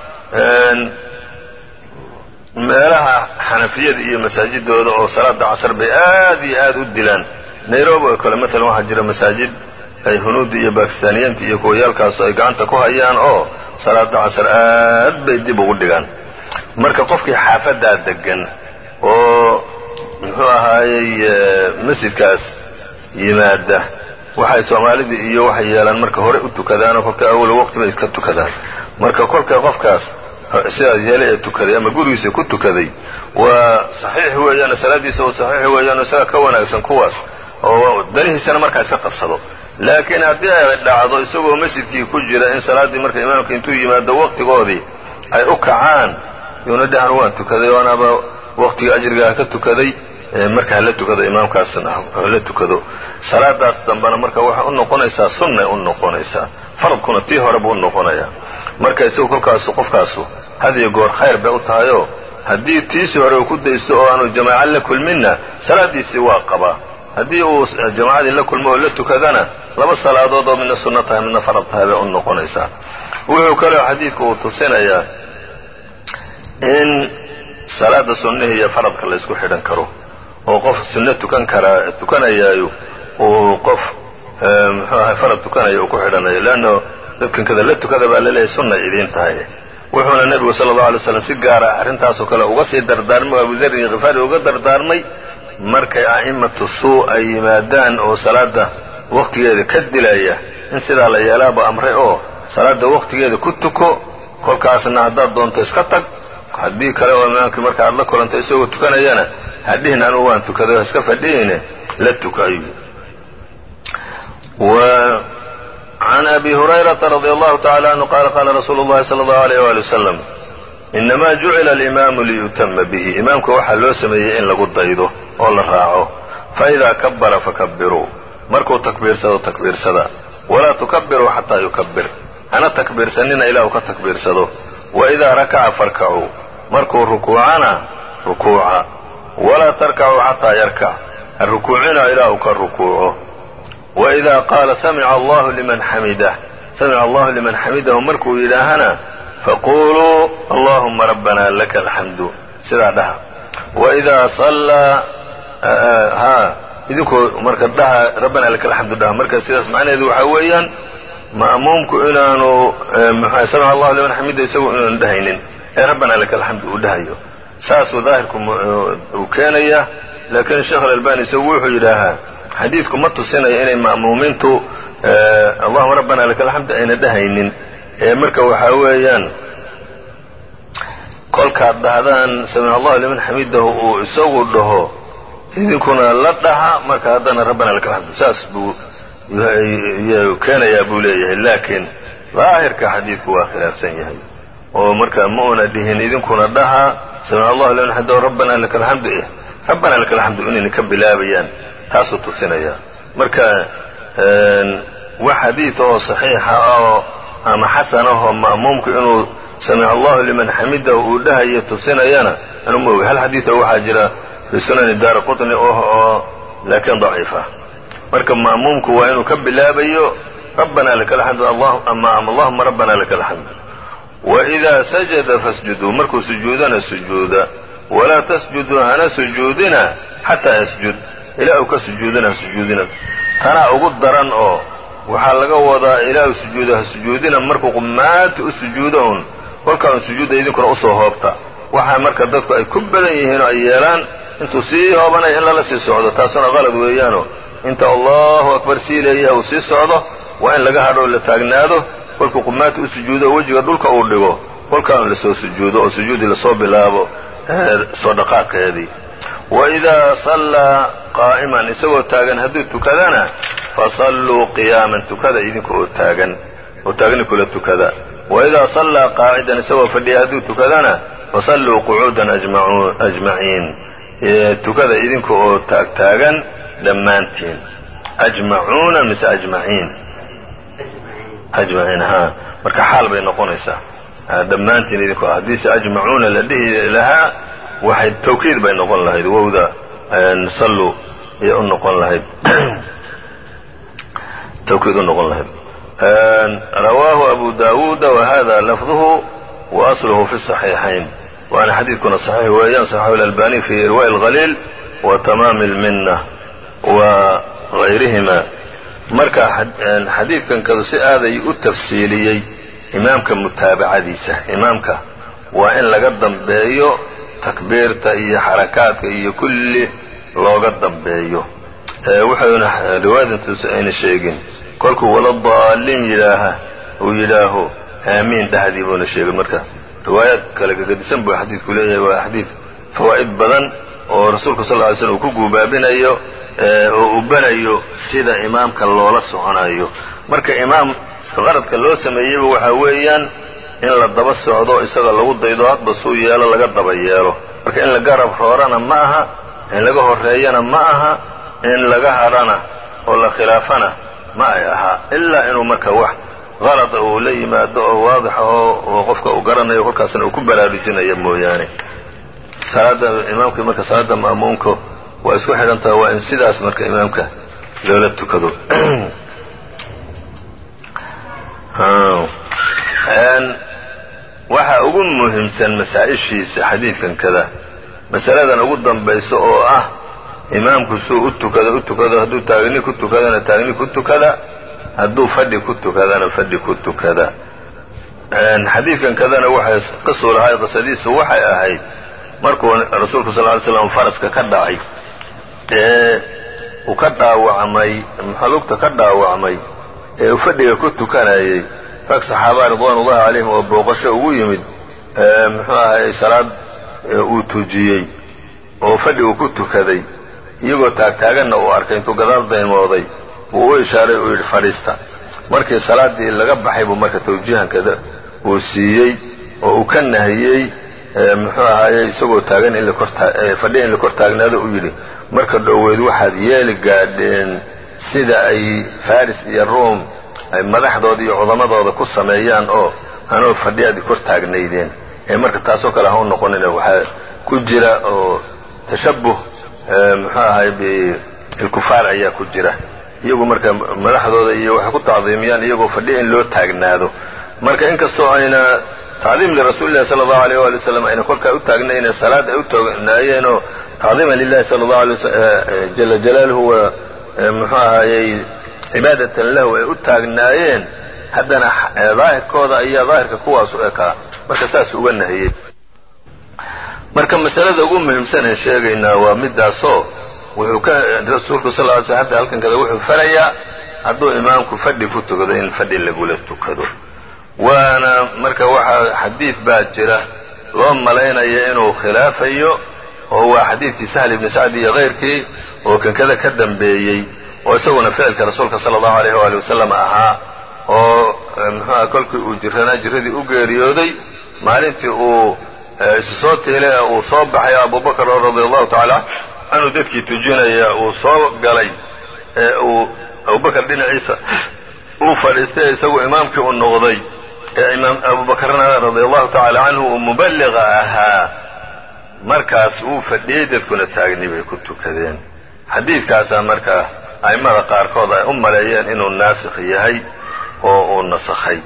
meelaha xanafiyada iyo masaajidooda oo salaada casar bay aad iyo aad u dilaan nairobi oo kale maalan waxaa jira masaajid ay hunuudda iyo bakistaaniyiinta iyo kuwayaalkaasu ay gacanta ku hayaan oo salaada casar aad bay dib ugu dhigaan marka qofkii xaafadaa degan oo muxuu ahaayey masjidkaas yimaada waxay soomaalida iyo waxay yeelaan marka hore u tukadaanoo kolka awal waqti bay iska tukadaan marka kolka qofkaas sidaas yeelay ee tukaday ama gurigiisa ku tukaday waa saxiix weeyaan salaadiisa oo saxiix weeyaan isaga ka wanaagsan kuwaas oo danihiisana markaa iska qabsado laakiin haddii ay dhacdo isagoo masjidkii ku jira in salaaddii marka imaamka intuu yimaado waqtigoodii ay u kacaan yuuna dhahan waan tukaday oo anaaba waqtiga ajrigaa ka tukaday marka hala tukado imaamkaasna hala tukado salaadaas dambena marka waxay u noqonaysaa sunnay u noqonaysaa faradkuna tii hore buu u noqonayaa marka isagu kolkaasu qofkaasu hadiyo goor khayr bay u tahayoo haddii tiisii hore uu ku daysto oo aanu jamaaca la kulminna salaadiisii waa qabaa haddii uu jamaacadii la kulmo oo la tukadana laba salaadood oo midna sunno tahay midna farad tahay bay u noqonaysaa wuxuu kaloo xadiidku uu tusinayaa in salaada sunnihii iyo faradka la ysku xidhan karo oo qof sunno tukan karaa tukanayaayo uu qof muxuu ahay farad tukanaya uu ku xidhanayo leanno dadkan kada la tukada baa laleeyahay sunnay idiin tahay wuxuuna nebigu sala allahu alay slam si gaara arrintaasoo kale uga sii dardaarmay oo abudarin khifaari uga dardaarmay markay a'immatu suu ay yimaadaan oo salaada waqtigeeda ka dilaya in sidaa la yeelaaba amray oo salaada waqtigeeda ku tuko kolkaasna haddaad doonto iska tag haddii kale oo imaamkii marka aad la kulanto isagoo tukanayana hadhihin anugu waan tukaday iska fadhiyeyne la tuka ayuu وعن أبي هريرة رضي الله تعالى عنه قال قال رsuل اللhi صلى الله عليه وaلي وسلم إنما جuعل الإمام ليتم به imaamka waxaa loo sameeyey in lagu daydo oo la raaco فإذا كبر فكبirوu markuu takbiirsado takbiirsada وlaa تكبiruu xatىa يكبir hana takbiirsanina ilaa uu ka takbiirsado وإذا ركca فاركعوu markuu rukuucana rukuuca وlaa تركعوu xatىa يركع ha rukuucina ilaa uu ka rukuuco وإida qaala samica allahu liman xamidah samica allahu liman xamidahu markuu yidhaahana faquluu allahuma rabbana laka alxamdu sidaa dhaha waidaa sallaa ha idinkoo marka dhaha rabbana laka alxamdu dhaha marka sidaas macnaheedu waxaa weeyaan ma'muumku inaanu mxu samica allahu liman xamida isagu inaanu dhahaynin ee rabbana laka alxamdu uu dhahayo saasuu daahirku uu keenaya laakiin sheekh alalbani isagu wuxuu yidhaahaa xadiidku ma tusinayo inay ma'muumiintu allahuma rabbana laka alxamdu ayna dhahaynin ee marka waxaa weeyaan kolkaad dhahdaan samica allahu liman xamidahu uu isagu dhaho idinkuna la dhaha marka haddana rabbana laka alxamdu saas buu keenayaa buu leeyahay laakiin daahirka xadiidku waa khilaafsan yahay oo marka ma una dhihin idinkuna dhaha samica allahu liman xamidahu rabbana laka alxamdu eh rabbana laka alxamdu inayna ka bilaabayaan taasuu tusinaya marka wax xadiid oo saxiixa oo ama xasan ahoo ma'muumku inuu samica allahu liman xamidahu uu dhahayo tusinayana anu ma oga hal xadiid oo waxaa jira fi sunani daara qutni oo laakiin daciifa marka ma'muumku waa inuu ka bilaabayo rabbana laka alxamdu ama allahuma rabbana laka alxamdu waidaa sajada fasjuduu markuu sujuudana sujuuda walaa tasjuduu hana sujuudina xataa yasjud ilaa uu ka sujuudina ha sujuudina tanaa ugu daran oo waxaa laga wadaa ilaa uu sujuudo ha sujuudina markuu qumaanta u sujuudo un kolkaa un sujuudda idinkuna usoo hoobta waxaa marka dadku ay ku badan yihiin oo ay yeelaan intuu sii hoobanaya in lala sii socdo taasuna qalad weeyaano inta allahu akbar sii leeyaha uu sii socdo waa in laga hadho oo la taagnaado kolkuu qumaanta u sujuudo oo wejiga dhulka uu dhigo kolkaa un lasoo sujuudo oo sujuuddii lasoo bilaabo soo dhaqaaqeedii waidaa sallaa qaa'iman isagoo taagan hadduu tukadana fasalluu qiyaaman tukada idinka oo taagan oo taagni kula tukada waidaa sallaa qaacidan isagoo fadhiya hadduu tukadana fasalluu qucuudan ajmaciin tukada idinka oo taagtaagan dhammaantiin ajmacuuna mise ajmaciin ajmaciin ha marka xaal bay noqonaysaa dhammaantiin idinku haddiise ajmacuuna la dhihi lahaa waxay tawkiid bay noqon lahayd wowda salluu ayay u noqon lahayd tawkiid u noqon lahayd rawaahu abu daawuuda wahada lafduhu wa asluhu fi صaxiixayn waana xadiidkuna صaxiix weeyaan صaxaxu اlalbani fi irwaءi اlhaliil wa tamaami اlmina wa gayrihima marka xadiidkan kadu si aaday u tafsiiliyey imaamka mutaabacadiisa imaamka waa in laga dambeeyo takbiirta iyo xarakaadka iyo kulli looga dambeeyo wuxuuna riwaayadantuusa ayna sheegin kolkuu wala daaliin yidhaaha uu yidhaaho aamiin dhahdii buuna sheegin marka riwaayaad kale gagadisan buu xadiidku leeyahay waa xadiid fawaa'id badan oo rasuulka sal ly slm uu ku guubaabinayo oo uu barayo sida imaamka loola soconayo marka imaam qaradka loo sameeyeyba waxaa weeyaan in la daba socdo isaga lagu daydo hadba suu yeelo laga daba yeelo marka in la garab roorana ma aha in laga horreeyana ma aha in laga hadhana oo la khilaafana ma ay ahaa ilaa inuu marka wax qalada uu la yimaado oo waadixa oo qofka uu garanayo kolkaasna uu ku baraarujinaya mooyaane salaada imaamka marka salaada ma'muumka waa isku xidhantaha waa in sidaas marka imaamka loola tukado waxa ugu muhiimsan masaa-ishiisa xadiidkan kada masaladan ugu dambaysa oo ah imaamku suu u tukado u tukado hadduu taagni ku tukadana taagni ku tukada hadduu fadhi ku tukadana fadhi ku tukada xadiidkan kadana waxay qisu lahay qisadiisu waxay ahayd markuu rasuulku sal ly slam faraska ka dhacay ee uu ka dhaawacmay maxalugta ka dhaawacmay ee uu fadhiga ku tukanayay rag saxaabaa ridwaanullahi calayhim oo booqasho ugu yimid muxuu ahay salaad uu tujiyey oo fadhi uu ku tukaday iyagoo taagtaaganna uu arkay intuu gadaal daymooday wuu u ishaaray uu yidhi fadhiista markii salaaddii laga baxay buu marka tawjiihankada uu siiyey oo uu ka nahiyey muxuu ahaaye isagoo taagan in fadhiya in la kor taagnaado uu yidhi marka dhoweyd waxaad yeeli gaadheen sida ay faris iyo ruom ay madaxdooda iyo cudamadooda ku sameeyaan oo anoo fadhiyaadii kor taagnaydeen ee marka taasoo kale ha u noqonina waxaa ku jira oo tashabuh muxuu ahay bilkufaar ayaa ku jira iyagu marka madaxdooda iyo waxay ku tacdiimiyaan iyagoo fadhiya in loo taagnaado marka inkastoo ayna tacdiim lirasuulillahi sala allahu alayh waali wasalam ayna kolkaa u taagnayne salaad ay u taagnaayeenoo tacdiiman lilahi sala allahu alay jala jalaaluhu wa muxuu ahaayey cibaadatan lahu ay u taagnaayeen haddana daahirkooda ayaa daahirka kuwaasu ekaa marka saas uga nahiyey marka masalada ugu muhiimsaneen sheegaynaa waa midaasoo wuxuu ka rasuulku sal ly sl hadda halkan kada wuxuu farayaa hadduu imaamku fadhi ku tukado in fadhi lagula tukado waana marka waxaa xadiid baa jira loo malaynaya inuu khilaafayo oo waa xadiidkii sahl ibni sacd iyo kayrkii oo kankada ka dambeeyey oo isaguna ficilka rasuulka sala allahu alayh waali wasalam ahaa oo muxuuha kolkii uu jiranaa jiradii u geeriyooday maalintii uu isu soo tiilay ee uu soo baxay abubakar oo radia allahu tacaala canhu dadkii tujinaya uu soo galay ee uu abubakar dhinaciisa uu fadhiistay isagu imaamkii u noqday ee imaam abubakarna radia allahu tacaala canhu uu muballiqa ahaa markaas uu fadhiyey dadkuna taagni bay ku tukadeen xadiidkaasaa marka a'immada qaarkood ay u maleeyeen inuu naasikh yahay oo uu nasakhay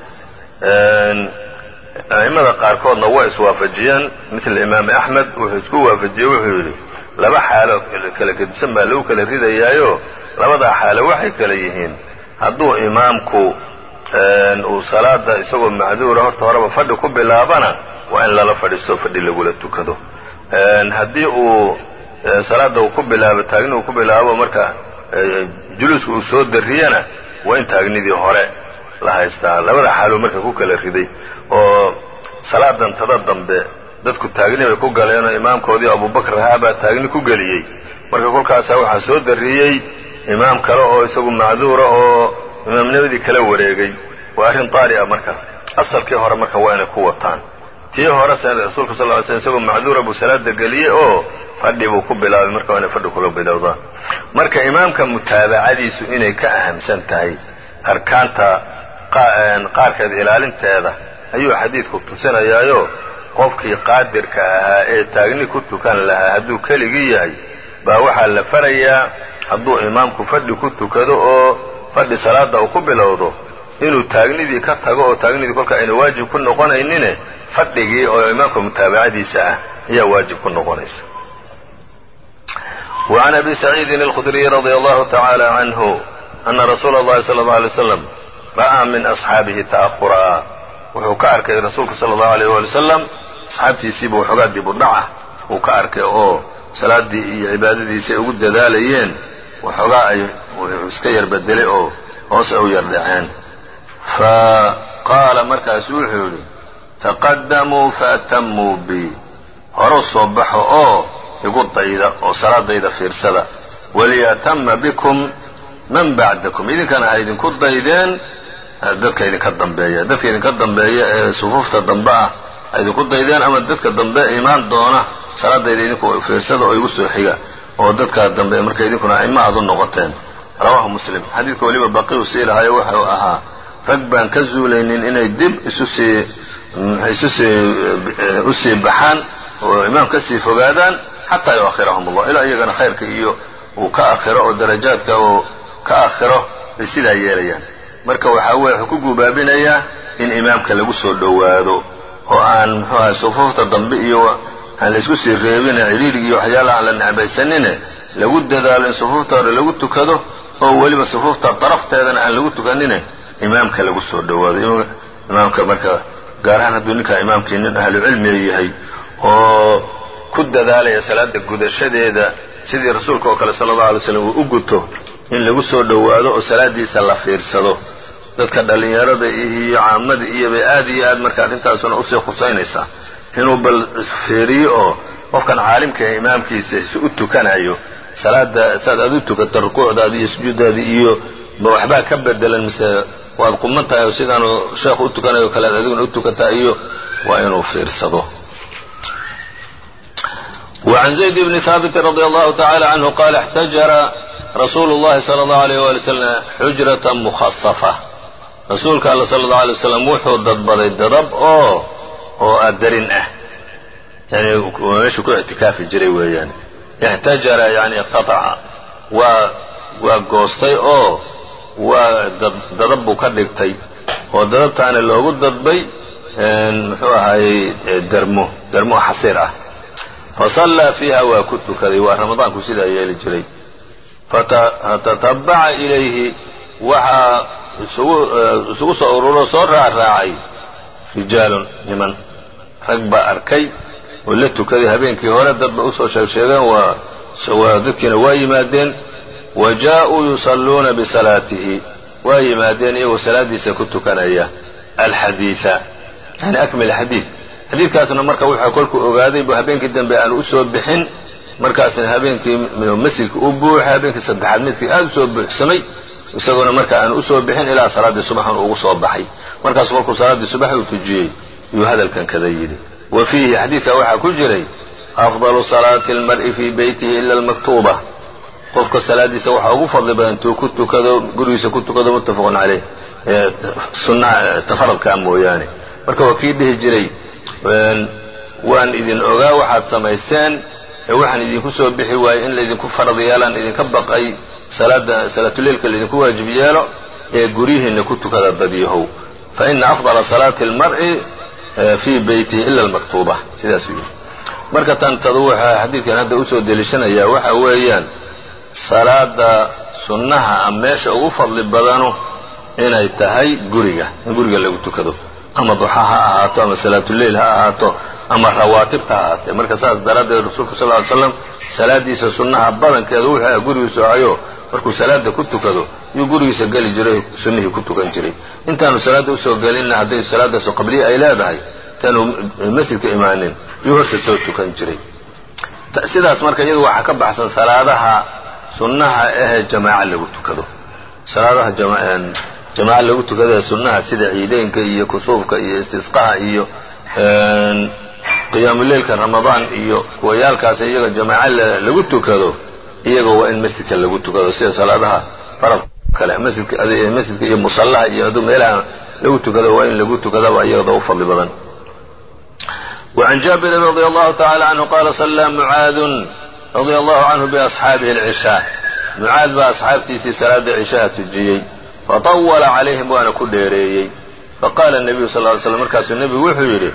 a'immada qaarkoodna waa iswaafajiyeen mitla imaam axmed wuxuu isku waafajiyey wuxuu yidhi laba xaalo kala gedisan baa lagu kala ridayaayo labadaa xaalo waxay kala yihiin hadduu imaamku uu salaada isagoo macduura horta horeba fadhi ku bilaabana waa in lala fadhiisto fadhi lagula tukado haddii uu salaada uu ku bilaabo taagni uu ku bilaabo marka juluuska uu soo darriyana waa in taagnidii hore la haystaa labada xaaluu marka ku kala riday oo salaadan tada dambe dadku taagni bay ku galeenoo imaamkoodii abubakar ahaa baa taagni ku geliyey marka kolkaasaa waxaa soo darriyey imaam kale oo isagu macduura oo imaamnimadii kala wareegay waa arrin taari a marka asalkii hore marka waa inay ku wataan tii hore rasuulka sal ly slm isagoo macduura buu salaada geliyey oo fadhi buu ku bilaabay marka waa inay fadhi kula bilowdaan marka imaamka mutaabacadiisu inay ka ahamsan tahay arkaanta qaarkeed ilaalinteeda ayuu xadiidku tusinayaayo qofkii qaadirka ahaa ee taagni ku tukan lahaa hadduu keligii yahay baa waxaa la farayaa hadduu imaamku fadhi ku tukado oo fadhi salaada uu ku bilowdo inuu taagnidii ka tago oo taagnidii kolka ayna waajib ku noqonaynine fadhigii oo imaamka mutaabacadiisa ah ayaa waajib ku noqonaysa وعn أbي سعيidi الخdري رضي الله تعالى عنه أنa رsuul الlahi صلى الله عليه وسلم ra'ىa min أصxaabihi تأخuraa wuxuu ka arkay rasuulku salى الlaه عليه وaلي وسلم asxaabtiisiiba waxoogaa dib u dhaca uu ka arkay oo salaadii iyo cibaadadiisi ay ugu dadaalayeen waxoogaa ay iska yar bedelay oo hoos ay u yar dhaceen faqaala markaasu wuxuu yidhi تaqadamuu faأtamuu bi horu soo baxo oo igu dayda oo salaadayda fiirsada waliyatama bikum man bacdakum idinkana ha idinku daydeen dadka idinka dambeeya dadka idinka dambeeya ee sufuufta dambe ah ha idinku daydeen ama dadka dambe imaan doona salaadayda idinku fiirsada oo igu soo xiga oo dadka dambe marka idinkuna aima aad u noqoteen rawaahu muslim xadiidka weliba baqiu sii lahayo wuxuu ahaa rag baan ka zuulaynin inay dib isu sii isu sii u sii baxaan oo imaam ka sii fogaadaan xataa yuakhirahum allah ilaa iyagana khayrka iyo uu ka akhiro oo darajaadka uu ka akhiro bay sidaa yeelayaan marka waxaa weye wuxuu ku gubaabinayaa in imaamka lagu soo dhowaado oo aan muxuu ahay sufuufta dambe iyo aan laysku sii reebine cidhiidhig iyo waxyaalaha aan la necbaysanine lagu dadaalo in sufuufta hore lagu tukado oo weliba sufuufta darafteedana aan lagu tukanine imaamka lagu soo dhowaado imaamka marka gaar ahaan hadduu ninkaa imaamkii nin ahlu cilmiga yahay oo ku dadaalaya salaada gudashadeeda sidii rasuulka oo kale sala allahu alay slam uu u guto in lagu soo dhowaado oo salaadiisa la fiirsado dadka dhallinyarada iyo caamada iyo bay aad iyo aad marka arrintaasuna usii khusaynaysaa inuu bal fiiriyo oo qofkan caalimka ee imaamkiisa si u tukanayo salaada saad aad u tukata rukuucdaadi iyo sujuuddaadi iyo ma waxbaa ka bedelan mise waad quman tahay oo sidaanu sheekhu u tukanayo o kale ad adiguna u tukataa iyo waa inuu fiirsado وعن زيد بن ثابت رضي الله تعالى عنه قال احتجر رsuل الlahi صلى الله عليه وaلي وسلم xujرaة مخصفة rasuulka all صلى الله عليه وسلم wuxuu dadbaday dadab oo oo adarin ah yani meeshuu ku اctikaafi jiray weeyaan اxtajara yani اqtaطca waa waa goostay oo waa dadab buu ka dhigtay oo dadabtaana loogu dadbay muxuu ahaayey dermo dermo xasiir ah fasallaa fiiha waa ku tukaday waa ramadaanku sidaa yeeli jiray fatatabaca ilayhi waxaa isugu soo ururo soo raacraacay rijaalun niman rag baa arkay oo la tukaday habeenkii hore dadba usoo sheegsheegeen waa dadkiina waa yimaadeen wa jaa-uu yusalluuna bisalaatihi waa yimaadeen iyagoo salaadiisa ku tukanaya alxadiida yani akmil xadiid xadiidkaasna marka wuxuu kolkuu ogaaday bu habeenkii dambe aanu usoo bixin markaasna habeenkii masjidka u buuxay habeenkii saddexaad midkii aada usoo buuxsamay isagoona marka aanu usoo bixin ilaa salaaddii subaxun ugu soo baxay markaasu kolkuu salaaddii subax uu tujiyey yuu hadalkan kada yidhi wa fiihi xadiidka waxaa ku jiray afdalu salaati almar'i fii beytihi ila almaktuuba qofka salaadiisa waxaa ugu fadli badan tuu ku tukado gurigiisa ku tukado muttafaqun caleyh sunnaha tafaradkaa mooyaane marka waa kii dhihi jiray waan idin ogaa waxaad samayseen ee waxaan idinku soo bixi waayey in laydinku farad yeelaan idinka baqay salaada salaatuleilka laydinku waajib yeelo ee guryihiinna ku tukada badyahow fa ina afdala salaati almar'i fii beytihi ila almaktuuba sidaasuu yidhi marka tantadu waxaa xadiidkan hadda usoo deliishanayaa waxa weeyaan salaada sunnaha a meesha ugu fadli badanu inay tahay guriga in guriga lagu tukado ama duxa ha ahaato ama salaatuleil ha ahaato ama rawaatibta ha ahaatee marka saas daraaddeed rasuulku sal ly slam salaadiisa sunnaha badankeedu wuxuu aha gurigiisu ahayo markuu salaada ku tukado yuu gurigiisa geli jiray sunnihii ku tukan jiray intaanu salaadda usoo gelinna hadday salaadaasu qabliya ay leedahay intaanu masjidka imaanin yuu horta soo tukan jiray sidaas marka iyadu waxaa ka baxsan salaadaha sunnaha ahee jamaaca lagu tukado salaadaha jamaaca lagu tukado ee sunnaha sida ciideynka iyo kusuufka iyo istisqaha iyo qiyaamuleilka ramadaan iyo kuwayaalkaas iyaga jamaaca lagu tukado iyaga waa in masjidka lagu tukado sida salaadaha farad kale masjidka iyo musallaha iyo aduu meelaha lagu tukado waa in lagu tukadaba iyagada u fadli badan وعن جابر رضي الله تعالى عنه قال صلى معاذ رضي الله عنه بأصحابه العشاء معاذ baa أصxaabtiisii salaada عشhaha tujiyey فطول عalayهim waana ku dheereeyey faqاla النبyu صلى اه علي sلم markaasuu nebigu wuxuu yidhi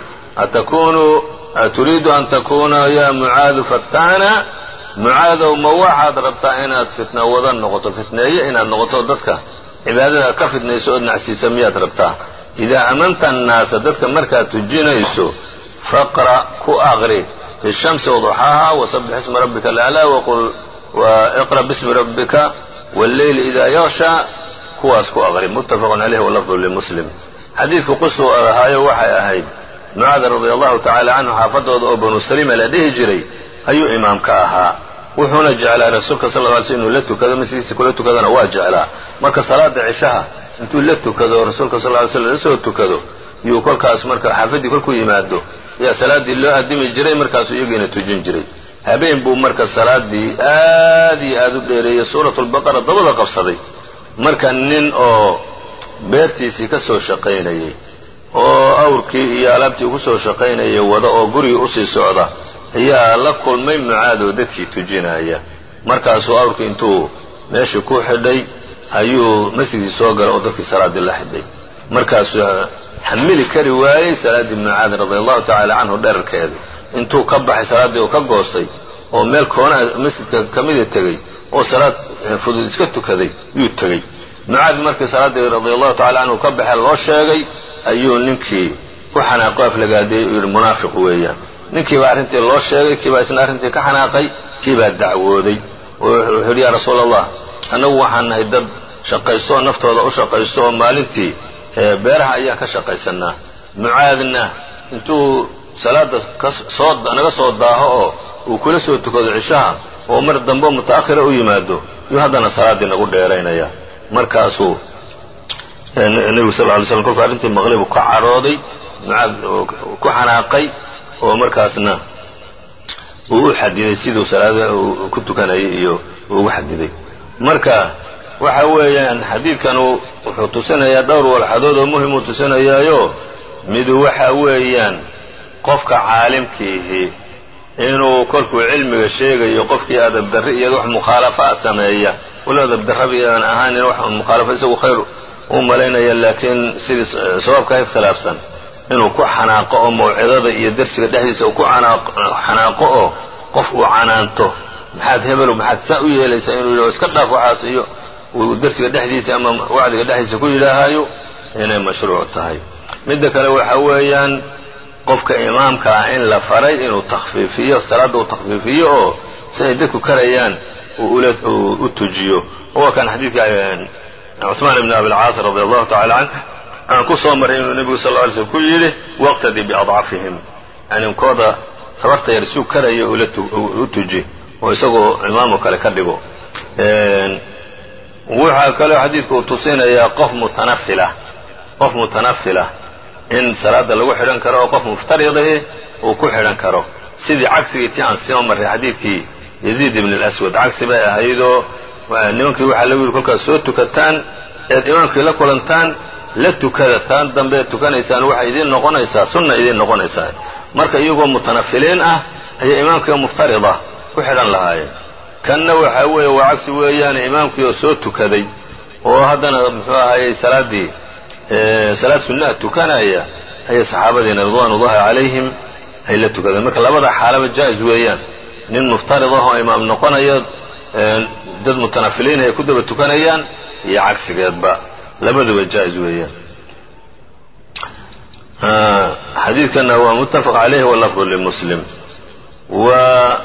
aturiidu an takuna ya mucaadu fatana mucaadow ma waxaad rabtaa inaad fitna wada noqoto fitneeye inaad noqoto dadka cibaadada ka fitnayso ood nacsiisa miyaad rabtaa idaa amanta annaasa dadka markaad tujinayso faqra ku aqri bishamsi wduxaaha wasabix isma rabbika alaclaa waqul iqra bismi rabbika walleyli idaa yaksha kuwaas ku aqri muttafaqun caleyh walafdu limuslim xadiidku qisuu ahaayo waxay ahayd mucaad radia allahu tacaala canhu xaafadooda oo banu salima la dhihi jiray ayuu imaamka ahaa wuxuuna jeclaa rasuulka sal ly sl inuu la tukado masjidkiisa kula tukadana waa jeclaa marka salaada cishaha intuu la tukado rasuulka sal ly slam la soo tukado yuu kolkaas marka xaafaddii kolkuu yimaado ayaa salaaddii loo addimi jiray markaasuu iyagiina tujin jiray habeen buu marka salaadii aad iyo aad u dheereeyey suuratu lbaqara dabada qabsaday marka nin oo beertiisii ka soo shaqaynayey oo awrkii iyo alaabtii ku soo shaqaynayay wada oo gurigii usii socda ayaa la kulmay mucaadoo dadkii tujinaya markaasuu awrkii intuu meeshii ku xidhay ayuu masjidkii soo galay oo dadkii salaaddii la xidhay markaasuu xamili kari waayey salaaddii mucaad radia allahu tacaala canhu dherarkeeda intuu ka baxay salaaddii oo ka goostay oo meel koonaha masjidka ka mida tegey oo salaad fudud iska tukaday yuu tegey mucaad markii salaaddii radia allahu tacala canhu ka baxee loo sheegay ayuu ninkii ku xanaaqo aflagaadeeyey uu yidhi munaafiq weeyaan ninkii baa arrintii loo sheegay kii baa isna arrintii ka xanaaqay kii baa dacwooday oo wuxuu yidhi yaa rasuula allah annagu waxaan nahay dad shaqaysto oo naftooda u shaqaysto oo maalintii beeraha ayaan ka shaqaysannaa mucaadna intuu salaadda naga soo daaho oo uu kula soo tukado cishaha oo mar dambe muta'akhira u yimaado yuu haddana salaaddii nagu dheeraynaya markaasuu nebigu sal ly slam kolkuu arrintii maqlay buu ka cadhooday mucaad ku xanaaqay oo markaasna uu u xadiday siduu salaada ku tukanayay iyo ugu xadiday marka waxa weeyaan xadiidkanu wuxuu tusinayaa dhowr walxadood oo muhimuu tusinayaayo midu waxa weeyaan qofka caalimkiihi inuu kolkuu cilmiga sheegayo qofkii adab darri iyo wax mukhaalafaa sameeya walow dabdarabi aan ahaanin wax un mukhaalafo isagu khayr u malaynaya laakiin sidii sawaabka ikhtilaafsan inuu ku xanaaqo oo mawcidada iyo dersiga dhexdiisa uu ku xanaaqo oo qof uu canaanto maxaad hebelow maxaad saa u yeelaysaa inuu yidhaho iska dhaaf waxaas iyo uu dersiga dhexdiisa ama wacdiga dhexdiisa ku yidhaahayo inay mashruuc tahay midda kale waxa weeyaan qofka imaamka ah in la faray inuu takhfiifiyo salaadda uu takhfiifiyo oo si ay dadku karayaan uu u tujiyo waa kan xadiidka cuثmaan ibn abilcaas radi allahu tacala canh aan ku soo marray inuu nebigu sal ly slm ku yidhi waqtadi biadcafihim yani kooda tabarta yar suu karaya u tuji oo isagoo imaamu kale ka dhigo waxaa kaloo xadiidku uu tusinayaa qof mutanafila qof mutanafilah in salaada lagu xidhan karo oo qof muftaridihi uu ku xidhan karo sidii cagsigii tii aan soo marray xadiidkii yaziid ibn اlaswad cagsi bay ahaydoo nimankii waxaa lagu yidhi kolkaad soo tukataan eed imaamkii la kulantaan la tukada taan dambeed tukanaysaan waxay idiin noqonaysaa sunna idiin noqonaysaa marka iyagoo mutanafiliin ah ayay imaamkii muftarida ku xidhan lahaayeen kanna waxaa weeye waa cagsi weeyaane imaamkii oo soo tukaday oo haddana muxuu ahayey salaaddii salaad sunnaha tukanaya ayay saxaabadiina ridwaan ullahi calayhim ay la tukadeen marka labada xaalaba jaa'is weeyaan nin muftarid ah oo imaam noqonayo dad mutanafiliin ay ku daba tukanayaan iyo cagsigeedba labaduba jaa'is weeyaan xadiidkana waa muttafaq calayhi walafdu limuslim wa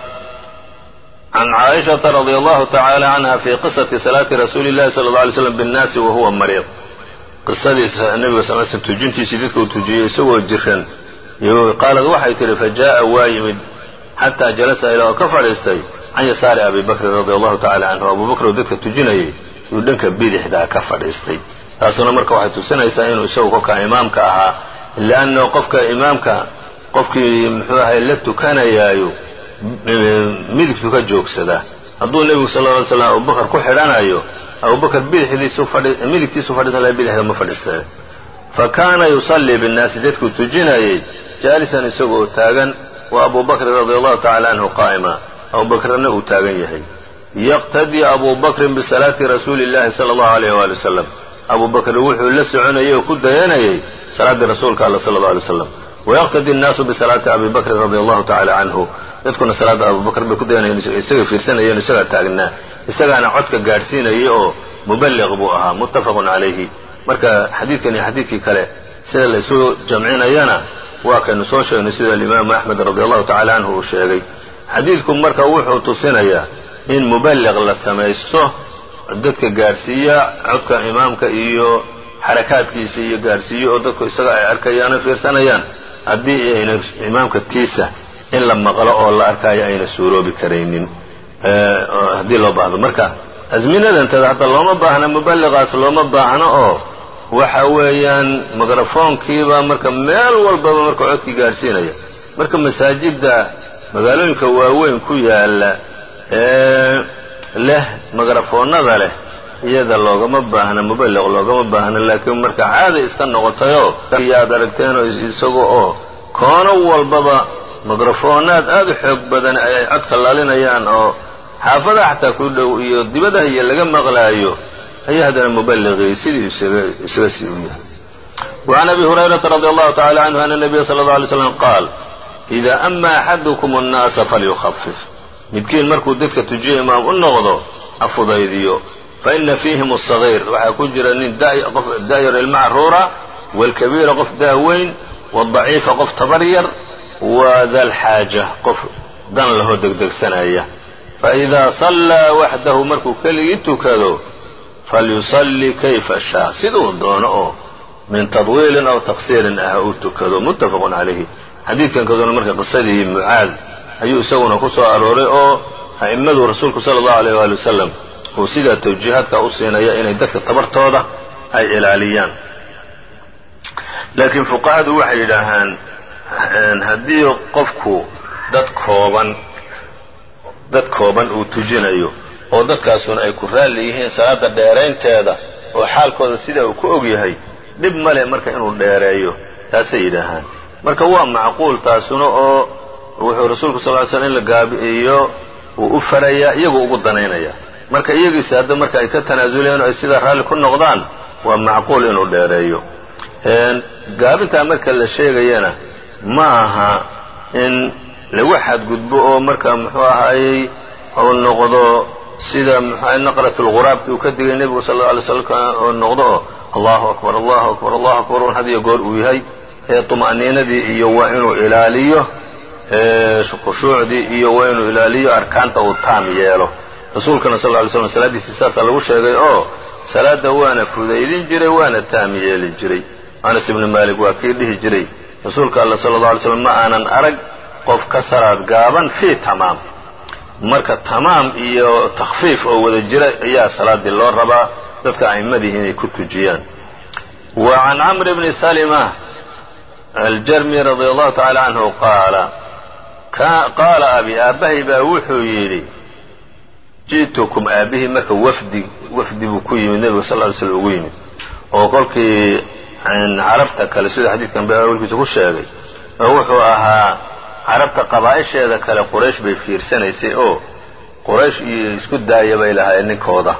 can caaishata radi allahu tacaala canha fi qisati salaati rasuuli llahi sala alla alay slam binnaasi wa huwa mariid qisadiisa nebiga sal sl tujintiisii dadka uu tujiyey isagoo jiran qaalad waxay tidhi fajaءa waa yimid xataa jalasa ilaa oo ka fadhiistay can yasaari abi bakrin radi allahu tacala canhu abu bakr oo dadka tujinayay yuu dhanka bidixdaa ka fadhiistay taasuna marka waxay tusinaysaa inuu isagu kolkaa imaamka ahaa leanno qofka imaamka qofkii muxuu ahay la tukanayaayo midigtu ka joogsadaa hadduu nebigu sal ly slam abubakar ku xidhanayo abubakar midigtiisu fadhiisan laha bidixda ma fadhiistee fa kaana yusallii binnaasi dadkuu tujinayay jaalisan isagoo taagan wa abu bakrin radi allahu tacala canhu qaa'ima abubakrna uu taagan yahay yaqtadii abu bakrin bisalaati rasuuli اllahi sala allahu alayh waali wasalam abu bakrin wuxuu la soconayay oo ku dayanayay salaaddii rasuulka alla sala alla alay slam wayaqtadi الnaasu bisalaati abi bakrin radi allahu tacala canhu dadkuna salaadda abubakr bay ku dayanayeen isaga fiirsanayeen isagaa taagnaa isagaana codka gaadhsiinayay oo muballiq buu ahaa muttafaqun calayhi marka xadiidkan iyo xadiidkii kale sida la isu jamcinayana waa kaynu soo sheegnay sida alimaamu axmed radi allahu tacala canhu uu sheegay xadiidku marka wuxuu tusinayaa in muballiq la samaysto dadka gaadhsiiya codka imaamka iyo xarakaadkiisa iyo gaadhsiiyo oo dadku isaga ay arkayaan o fiirsanayaan haddii ayna imaamka tiisa in la maqlo oo la arkaayo ayna suuroobi karaynin haddii loo baahdo marka asminadantada hadda looma baahna muballiqaas looma baahno oo waxa weeyaan mikrafoonkiiba marka meel walbaba marka codkii gaadhsiinaya marka masaajidda magaalooyinka waaweyn ku yaala ee leh mikrafoonnada leh iyada loogama baahna muballiq loogama baahna laakiin marka caada iska noqotayoo yaad aragteenoo isaga oo koono walbaba mikrafoonaad aad u xoog badan ayay codka laalinayaan oo xaafadaha xataa ku dhow iyo dibadaha iyo laga maqlaayo ayaa haddana muballiqii sidii isaga sii u yahay وعn abi hurayrata radi allahu tacala canhu ana nabiya sala اlه alay slam qaal إida ama axadukum الnaasa falyukhafif midkiin markuu dadka tujiyo imaam u noqdo ha fudaydiyo faina fiihim الصaغيir waxaa ku jira nin qof da'yar ilma caruura wاlkabiira qof daaweyn wالضaciifa qof tabar yar wda lxaaja qof dan lahoo degdegsanaya faidaa sallaa waxdahu markuu keligii tukado falyusalli kayfa shaa siduu doono oo min tadwiilin aw taqsiirin ah uu tukado muttafaqun calayhi xadiidkan kaduna marka qisadii mucaad ayuu isaguna ku soo arooray oo a'immadu rasuulku sala allahu alayh waali wasalam uu sidaa tawjiihaadka u siinaya inay dadka tabartooda ay ilaaliyaan laakiin fuqahadu waxay yidhaahaan haddii qofku dad kooban dad kooban uu tujinayo oo dadkaasuna ay ku raalli yihiin salaada dheeraynteeda oo xaalkooda sidaa uu ku og yahay dhib male marka inuu dheereeyo taasay yidhaahaan marka waa macquul taasuna oo wuxuu rasuulku sal ly slm in la gaabi'iyo uu u farayaa iyagoo ugu danaynaya marka iyagiisi hadda marka ay ka tanaasuleen oo ay sidaa raalli ku noqdaan waa macquul inuu dheereeyo gaabintaa marka la sheegayana ma aha in lagu xadgudbo oo marka muxuu ahaayey uu noqdo sida mxu naqratulghuraabki uu ka digay nebigu sal alla alay slam oo noqdo oo allahu akbar allahu akbar allahu akbar un had iyo goor uu yahay ee tuma'niinadii iyo waa inuu ilaaliyo khushuucdii iyo waa inuu ilaaliyo arkaanta uu taam yeelo rasuulkana sal ly slam salaaddiisii saasaa lagu sheegay oo salaadda waana fudaydin jiray waana taam yeeli jiray anas ibni maalik waa kii dhihi jiray rasuulka alla sala alla alay slam ma aanan arag qof ka salaad gaaban fii tamaam marka tamaam iyo takhfiif oo wada jira ayaa salaaddii loo rabaa dadka a'immadii inay ku tujiyaan wa can camr bni salima aljarmi radia allahu tacala canhu qaala qaala abi aabbahay baa wuxuu yidhi ji'tukum aabbihii marka wafdi wafdi buu ku yimid nebiga sal ly slm ugu yimid oo kolkii carabta kale sida xadiidkan ba awalkiisa ku sheegay oo wuxuu ahaa carabta qabaa'isheeda kale quraysh bay fiirsanaysay oo quraysh iyo isku daaya bay lahaayeen ninkooda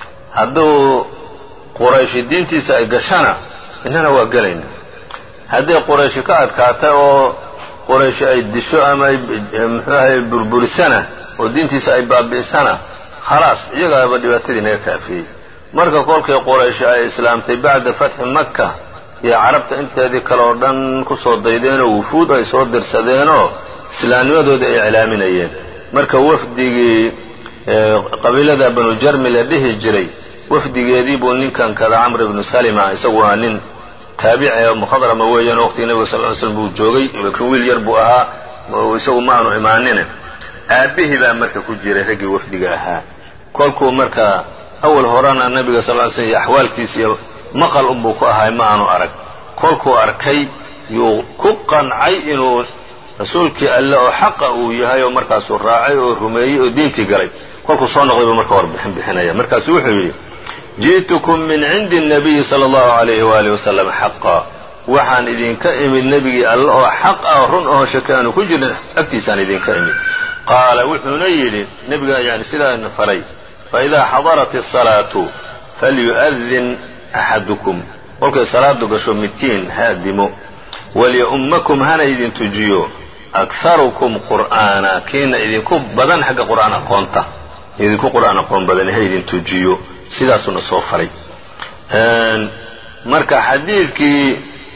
hadduu qurayshi diintiisa ay gashana innana waa gelayna hadday qurayshi ka adkaata oo qurayshi ay disho ama ay muxuu ahay burburisana oo diintiisa ay baabi'isana khalaas iyagaaba dhibaatadii naga kaafiyey marka kolkii qurayshi ay islaamtay bacda fatxi makka iyo carabta inteedii kale oo dhan ku soo daydeenoo wufuud ay soo dirsadeenoo islaamnimadooda ay iclaaminayeen marka wafdigii qabiilada banu jarmi la dhihi jiray wafdigeedii buu ninkan kada camr ibnu salima isagu waa nin taabici oo mukhadrama weeyaan waqtigii nebiga sal ly slm buu joogay laakiin wiil yar buu ahaa isagu ma aanu imaanine aabbihii baa marka ku jiray raggii wafdiga ahaa kolkuu marka awal horena nebiga sal ly slm iyo axwaalkiisa iyo maqal unbuu ku ahay ma aanu arag kolkuu arkay yuu ku qancay inuu rasuulkii alle oo xaqa uu yahay oo markaasuu raacay oo rumeeyey oo diintii galay kolkuu soo noqday buu marka warbixin bixinaya markaasuu wuxuu yidhi ji'tukum min cindi الnabiyi salى اllahu عalayh waalih wasalam xaqa waxaan idinka imid nebigii alle oo xaq ah run oo shaki aanu ku jirin agtiisaan idinka imid qaala wuxuuna yidhi nebiga yani sidaana faray faidaa xadarat الصalaatu falyu'adin axadukum kolkay salaadu gasho midkiin haadimo walya-ummakum hana idin tujiyo akharukum qur'aana kiina idinku badan xagga qur'aan aqoonta idinku qur'aan aqoon badan ha idin tujiyo sidaasuna soo faray marka xadiidkii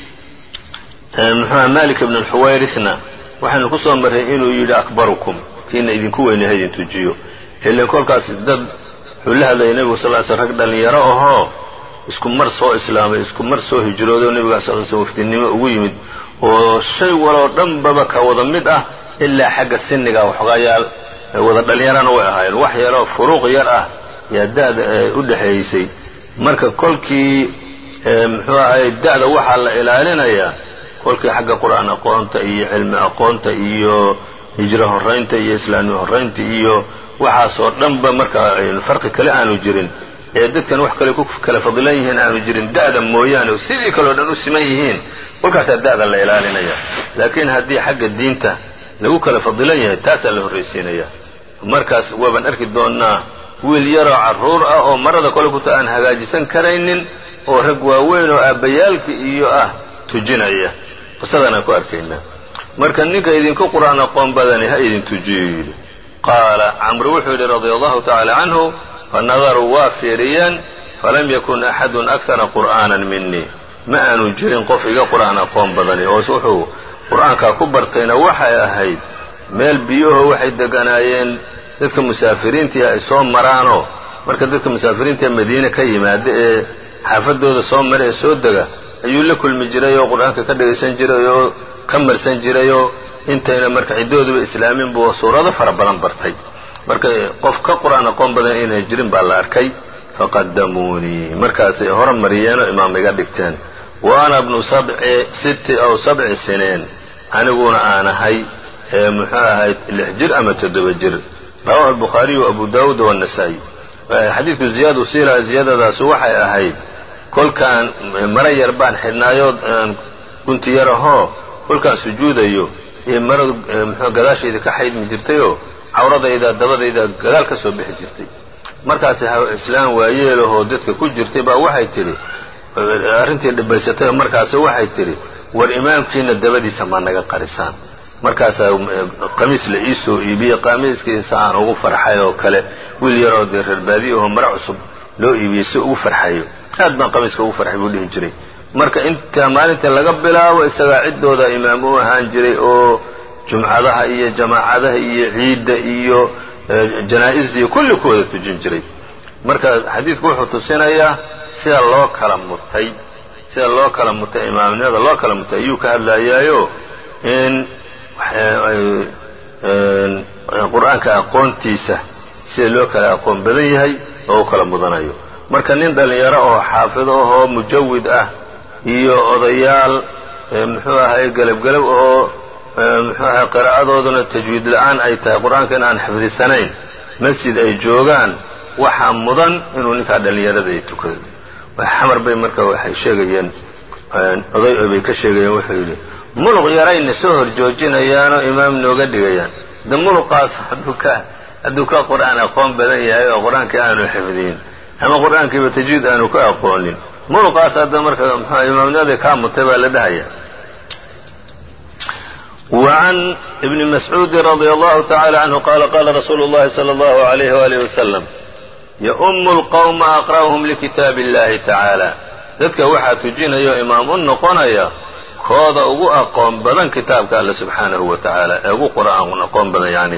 muxuuha malik ibn alxuwayrisna waxaynu ku soo marray inuu yidhi akbarukum kiina idinku weyne ha idin tujiyo ilan kolkaas dad wuxuu la hadlayay nebigu sal ly sl rag dhallinyaro ahoo isku mar soo islaamay isku mar soo hijrooday oo nebiga sal sl wafdinimo ugu yimid oo shay waloo dhanbaba ka wada mid ah ilaa xagga siniga waxoogayaal wada dhallinyarana way ahaayeen wax yaroo furuuq yar ah yaa da'da u dhexaysay marka kolkii muxuu ahay da'da waxaa la ilaalinayaa kolkii xagga qur'aan aqoonta iyo cilmi aqoonta iyo hijro horraynta iyo islaamnimo horraynta iyo waxaasoo dhanba marka farqi kale aanu jirin ee dadkan wax kale ku kala fadilan yihiin aanu jirin da'da mooyaane sidii kaleo dhan u siman yihiin kolkaasaa da'da la ilaalinaya laakiin haddii xagga diinta lagu kala fadilan yahay taasaa la horraysiinaya markaas waabaan arki doonnaa wiil yaroo carruur ah oo marada kole kuta aan hagaajisan karaynin oo rag waaweyn oo aabbayaalka iyo ah tujinaya qisadaan ku arkaynaa marka ninka idinku qur'aan aqoon badani ha idin tujiyo yidhi qaala camru wuxuu yidhi radia allahu tacaala canhu fanadaruu waa fiiriyeen falam yakun axadun akara qur'aanan minii ma aanu jirin qof iga qur'aan aqoon badani oo wuxuu qur'aankaa ku bartayna waxay ahayd meel biyuho waxay deganaayeen dadka musaafiriintii ay soo maraanoo marka dadka musaafiriinta madiine ka yimaada ee xaafadooda soo mara ee soo dega ayuu la kulmi jiray oo qur-aanka ka dhagaysan jiray oo ka marsan jirayoo intayna marka ciddooduba islaamin buu suurado fara badan bartay marka qof ka qur-aan aqoon badan inay jirin baa la arkay faqadamuunii markaasay hore mariyeenoo imaam iga dhigteen wa ana bnu sabci sitti aw sabci sineen aniguna aan ahay ee muxuu ahayd lix jir ama toddoba jir rawahu albukhaariyu abu daawuud waannasaa'i xadiidku ziyaadu siila ziyaadadaasu waxay ahayd kolkaan mara yar baan xidhnaayood gunti yar ahoo kolkaan sujuudayo iyo maradu muxuu gadaashayda ka xaydmi jirtayoo cawradayda dabadayda gadaal ka soo bixi jirtay markaasi islaam waayeelahoo dadka ku jirtay baa waxay tidhi arrintii dhibaysatay markaasi waxay tidhi war imaamkiina dabadiisa ma naga qarisaan markaasaa qamiis la ii soo iibiyey qamiiskiisa aan ugu farxay oo kale wiil yaroo dee reerbaadiya oo mara cusub loo iibiyey si ugu farxayo aad baan qamiiska ugu farxay buu dhihi jiray marka inta maalintii laga bilaabo isagaa ciddooda imaam u ahaan jiray oo jumcadaha iyo jamaacadaha iyo ciidda iyo janaa-isda iyo kulli ku wada tujin jiray marka xadiidku wuxuu tusinayaa sida loo kala mutay sida loo kala mutay imaamnimada loo kala mutay ayuu ka hadlayaayo in qur-aanka aqoontiisa sida loo kala aqoon badan yahay oo u kala mudanayo marka nin dhallinyaro oo xaafido ahoo mujawid ah iyo odayaal muxuu ahay gelabgelab oo muxuu ahay qiraa'adooduna tajwiid la-aan ay tahay qur-aanka in aan xifdisanayn masjid ay joogaan waxaa mudan inuu ninkaa dhallinyarada ay tukado xamar bay marka waxay sheegayeen oday bay ka sheegayeen wuxuu yidhi muluq yarayna soo hor joojinayaanoo imaam nooga dhigayaan de muluqaas hadduu ka hadduu ka qur-aan aqoon badan yahay oo qur-aankii aanu xifdiyin ama qur-aankiiba tajwiid aanu ka aqoonin muluqaas hadda marka mxua imaamnimadii kaa mutay baa la dhahaya وعn بن مسعوudi رضي الله تعالى عنه qال qال رsuuل اللhi صلى الله عليه وآله وسلم يؤم الqوم أقرأهم لkتاaب اللahi تعالى dadka waxaa tujinayo imaam u noqonaya kooda ugu aqoon badan kitaabka alle subxaanahu wa tacaala ee ugu qur'aan aqoon badan yani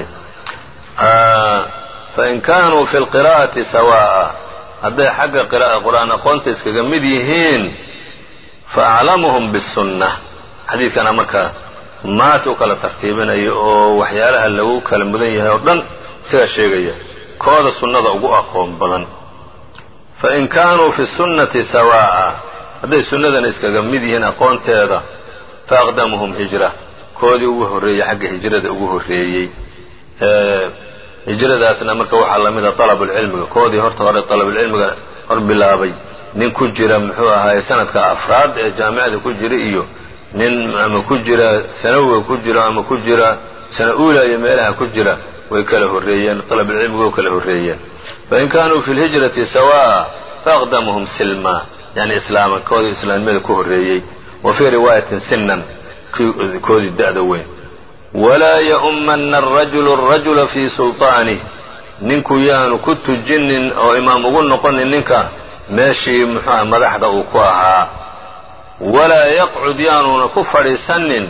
fain kanuu fi lqira'ati sawaa'a hadday xagga qur'aan aqoonta iskaga mid yihiin faaclamuhum bisunna xadiidkana marka maata u kala tartiibinayo oo waxyaalaha lagu kala mudan yahay oo dhan isagaa sheegaya kooda sunnada ugu aqoon badan fain kaanuu fi sunnati sawaa'a hadday sunnadana iskaga mid yihiin aqoonteeda faaqdamuhum hijra koodii ugu horreeyey xagga hijrada ugu horreeyey hijradaasna marka waxaa la mida dalabulcilmiga koodii horta hore dalabulcilmiga hor bilaabay nin ku jira muxuu ahaaye sanadka afraad ee jaamicada ku jira iyo nin ama ku jira sanawiga ku jira ama ku jira sana uula iyo meelaha ku jira way kala horreeyeen dalabulcilmiga way kala horreeyeen fain kaanuu fi lhijrati sawaa'a faaqdamuhum silma yani islaaman koodii islaamnimada ku horreeyey wa fii riwaayatin sinan koodii da'da weyn walaa ya'ummanna arajulu arajula fii sulطaanih ninku yaanu ku tujinin oo imaam ugu noqonin ninka meeshii muxuuha madaxda uu ku ahaa walaa yaqcud yaanuuna ku fadhiisanin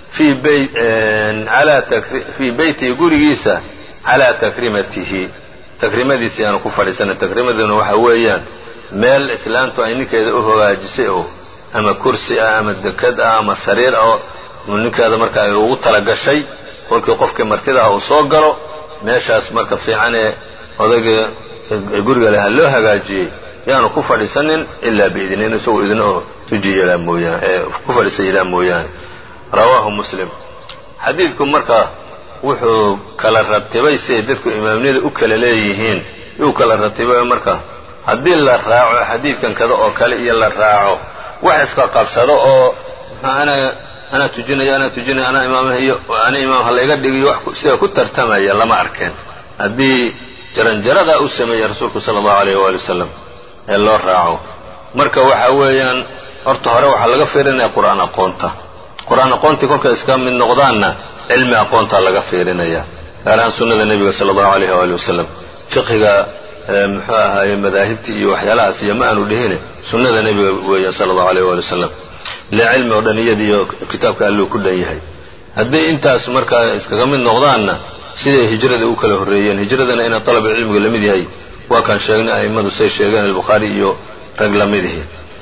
fii beytihi gurigiisa calaa takrimatihi takrimadiisa yaanu ku fadhiisanin takrimaduna waxa weeyaan meel islaamtu ay ninkeeda u hogaajisay oo ama kursi ah ama dekad ah ama sariir ah ninkeeda marka ay ugu talagashay kolkii qofkii martidaha uu soo galo meeshaas marka fiicanee odayga guriga leha loo hagaajiyey yaanu ku fadhiisanin ilaa biidnin isagoo idin oo tuji yelaa mooyaane ku fadhiisa yelaa mooyaane rawaahu muslim xadiidku marka wuxuu kala ratibay siay dadku imaamniyada u kala leeyihiin yuu kala ratibay marka haddii la raaco xadiidkan kada oo kale iyo la raaco wax iska qabsado oo ana anaa tujinaya anaa tujinaya anaa imaamah iyo ana imaam ha layga dhigiyo wax sida ku tartamaya lama arkeen haddii jaranjaradaa u sameeyey rasuulku sala allahu alayh waali wasalam ee loo raaco marka waxa weeyaan horta hore waxaa laga fiirinaya qur-aan aqoonta qur-aan aqoontii kolkay iska mid noqdaanna cilmi aqoontaa laga fiirinaya gaar ahaan sunnada nebiga sala allahu alayh waali wasalam fiqhiga muxuu ahaaye madaahibtii iyo waxyaalahaas iyo ma aanu dhihine sunnada nebiga weeyaan sala allahu alayh waali wasalam ile cilmi oo dhan iyada iyo kitaabka alluu ku dhan yahay hadday intaas markaa iskaga mid noqdaanna siday hijrada u kala horreeyeen hijradana inaa dalabulcilmiga la mid yahay waa kaan sheegnay a'immadu say sheegeen albukhaari iyo rag la midihi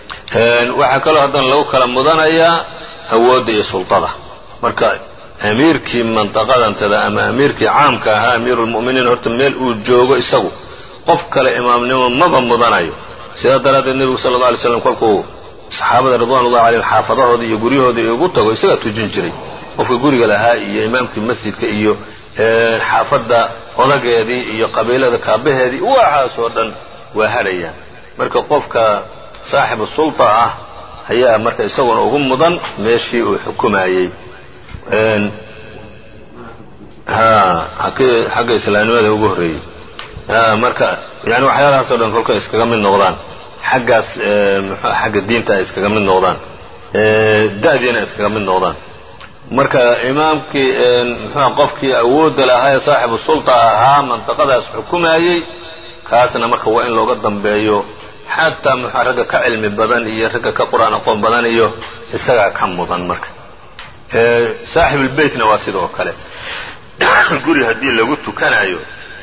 waxaa kaloo haddana lagu kala mudanayaa awoodda iyo sultada marka amiirkii mandaqadantada ama amiirkii caamka ahaa amiiruulmu'miniin horta meel uu joogo isagu qof kale imaamnimo maba mudanayo sidaa daraaddeed nebigu sala alla alay slam kolkuu saxaabada ridwanullahi calayhim xaafadahoodii iyo guryahoodii ugu tago isagaa tujin jiray qofka guriga lahaa iyo imaamkii masjidka iyo xaafadda odageedii iyo qabiilada kaabaheedii waxaas oo dhan waa hadhayaan marka qofka saaxibu sulta ah ayaa marka isaguna ugu mudan meeshii uu xukumayey xagga islaamnimada ugu horreeyey marka yani waxyaalahaasoo dhan kolka iskaga mid noqdaan xaggaas xagga diinta ay iskaga mid noqdaan da'diina iskaga mid noqdaan marka imaamkii muxua qofkii awoodda lahaa ee saaxibu sulta ahaa mantaqadaas xukumayey kaasna marka waa in looga dambeeyo xataa muxua ragga ka cilmi badan iyo ragga ka qur-aan aqoon badan iyo isagaa ka mudan marka saaxibulbeytna waa sidoo kale guri haddii lagu tukanayo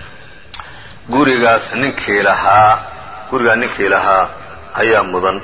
gurigaas ninkii lahaa gurigaa ninkii lahaa ayaa mudan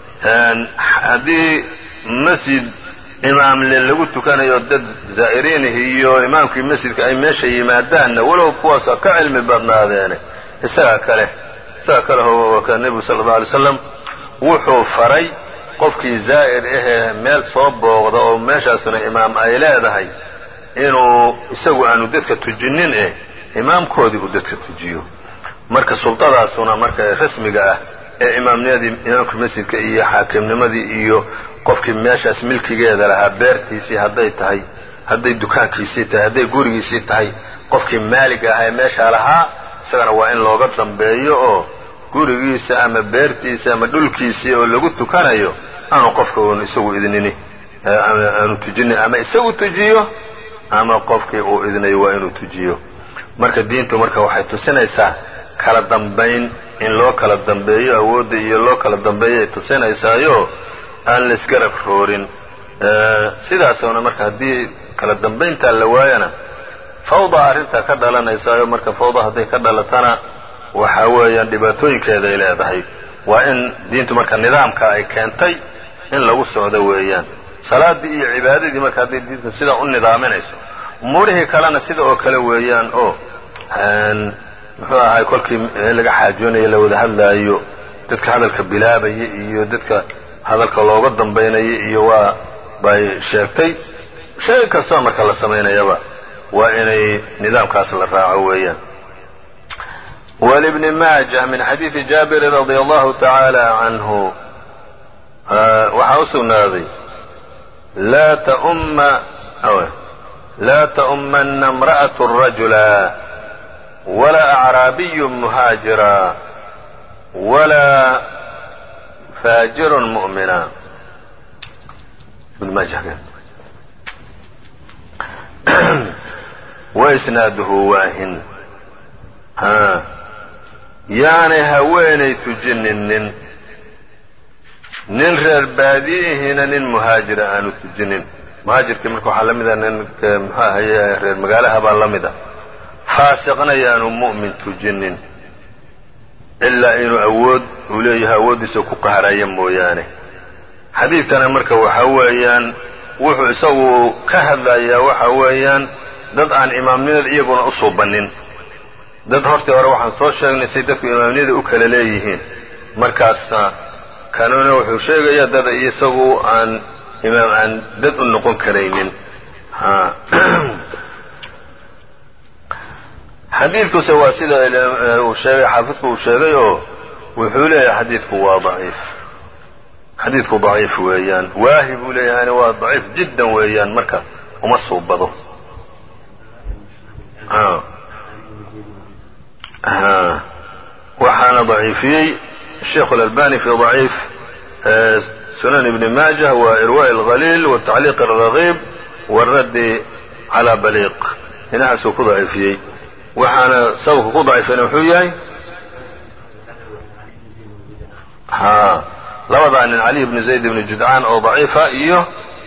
haddii masjid imaamle lagu tukanayo dad zaa'iriinih iyo imaamkii masjidka ay meesha yimaadaanna walow kuwaasa ka cilmi badnaadeene isagaa kale isagaa kale ka nebigu sala allau alay slam wuxuu faray qofkii zaa'ir ahee meel soo booqda oo meeshaasuna imaam ay leedahay inuu isagu aanu dadka tujinin eh imaamkoodii uu dadka tujiyo marka sultadaasuna marka rasmiga ah ee imaamnimadii imaamka masjidka iyo xaakimnimadii iyo qofkii meeshaas milkigeeda lahaa beertiisii hadday tahay hadday dukaankiisii tahay hadday gurigiisii tahay qofkii maaliga ahaa ee meeshaa lahaa isagana waa in looga dambeeyo oo gurigiisa ama beertiisa ama dhulkiisii oo lagu tukanayo aanu qofka uun isagu idnini aanu tujinin ama isagu tujiyo ama qofkii uu idnayo waa inuu tujiyo marka diintu marka waxay tusinaysaa kala dambayn in loo kala dambeeyo awoodda iyo loo kala dambeeyo ay tusinaysaayo aan laisgarab roorin sidaasuna marka haddii kala dambayntaa la waayana fawda arrintaa ka dhalanaysaayo marka fawda hadday ka dhalatana waxa weeyaan dhibaatooyinkeeday leedahay waa in diintu marka nidaamka ay keentay in lagu socdo weeyaan salaaddii iyo cibaadadii marka hadday diintu sidaa u nidaaminayso umuurihii kalena sida oo kale weeyaan oo muxuu ahay kolkii laga xaajoonayo la wada hadlaayo dadka hadalka bilaabaya iyo dadka hadalka looga dambaynaya iyo waa bay sheegtay shay kastoo marka la samaynayaba waa inay nidaamkaas la raaco weeyaan ولبن maaجة min xadiiثi jaaبiri رadي الlahu taعaalى عanhu waxaa u sugnaaday laa تأmana امرأة رaجuلا وla أعraabiy مhاaجirا وla فاجir مؤmنا وإsناadhu waahin yaanay haweenay tujininin nin reer baadi'ihiina nin muhaajira aanu tujinin muhaajirkii marka waxaa la mida ninka muxuu ahaye reer magaalaha baa la mida faasiqna yaanu mu'min tujinin ilaa inuu awood uu leeyahay awooddiisa ku qaharaya mooyaane xadiidkana marka waxa weeyaan wuxuu isagu ka hadlayaa waxa weeyaan dad aan imaamnimada iyaguna u suubannin dad hortii hore waxaan soo sheegnay say dadku imaamniyada u kala leeyihiin markaas kanuna wuxuu sheegayaa dad isagu aan imaam aan dad u noqon karaynin xadiidkuse waa sida uu sheegay xaafidku uu sheegay oo wuxuu leeyahay xadiidku waa daciif xadiidku daciif weeyaan waahi buu leeyahayna waa daciif jiddan weeyaan marka uma suubado waxaana ضaciifiyey الشheikh الألbاني في ضaciif sunan ibn maajة wa irواء الغalيل والتacliiq الرaغيb والraddi عalى baliiq hinahaasuu ku daciifiyey waxaana sababka ku daciifiyana wuxuu yahay labadaa nin cali bn zayd bn judcaan oo ضaciifa iyo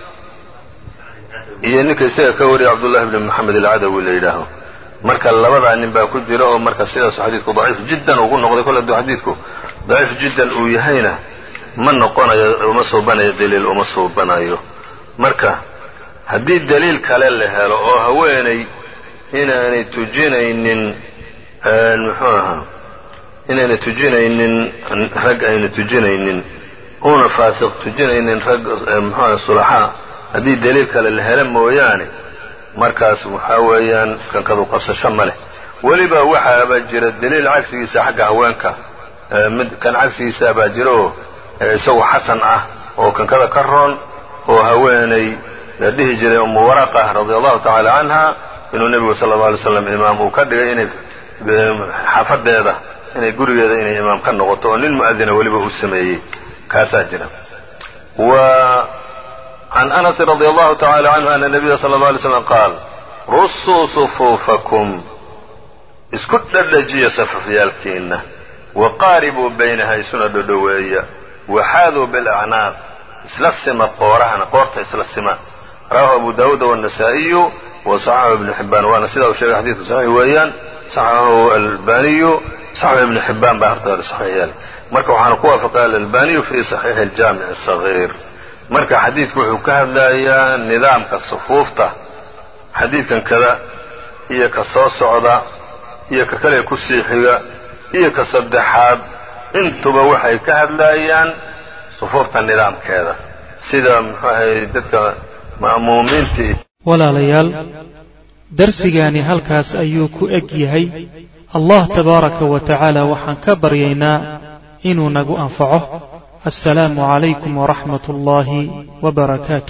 iyo ninka isaga ka wariya cabdullahi bn moxamed alcadawi la yidhaaho marka labadaa nin baa ku jira oo marka sidaasu xadiidku daciif jiddan ugu noqday kol hadduu xadiidku daciif jiddan uu yahayna ma noqonayo uma suubanayo daliil uma suubanayo marka haddii daliil kale la helo oo haweenay inaanay tujinaynin muxuu ahaa inaynay tujinaynin rag ayna tujinaynin una faasiq tujinaynin rag muxuaha sulaxaa haddii daliil kale la helo mooyaane markaas waxaa weeyaan kankadu qabsasho ma leh weliba waxaaba jira daliil cagsigiisa xagga haweenka mid kan cagsigiisa baa jira oo isagu xasan ah oo kankada ka roon oo haweenay la dhihi jiray umu waraqa radia allahu tacaala canha inuu nebigu sala alla alay slam imaam uu ka dhigay inay xaafadeeda inay gurigeeda inay imaam ka noqoto oo nin mu'adina weliba uu sameeyey kaasaa jira wa can anas radi allahu tacala canhu ana nabiya sala اlه alay slam qaal rusuu sufuufakum isku dhadhajiya safafyaalkiinna waqaaribuu baynaha isuna dhodhoweeya waxaaduu bilacnaaq isla sima qoorahana qoorta isla sima rawahu abu daawuud wالنasaa'iyu waصaxaxu ibnu xibaan waana sidaa uu sheegay xadiidku saxiix weeyaan saxaxahu albaniyu saxaxu ibnu xibaan baa hortaada saxiix yeelay marka waxaana ku waafaqay alalbaniyu fi saxiixi اljaamic الصaغيir marka xadiidku wuxuu ka hadlayaa nidaamka sufuufta xadiidkan kada iyo ka soo socda iyo ka kale ku sii xiga iyo ka saddexaad intuba waxay ka hadlayaan sufuufta nidaamkeeda sida muxuu ahay dadka ma'muumiintii walaalayaal darsigaani halkaas ayuu ku eg yahay allah tabaaraka wa tacaala waxaan ka baryaynaa inuu nagu anfaco assalaamu calaykum waraxmat ullaahi wbarakaatu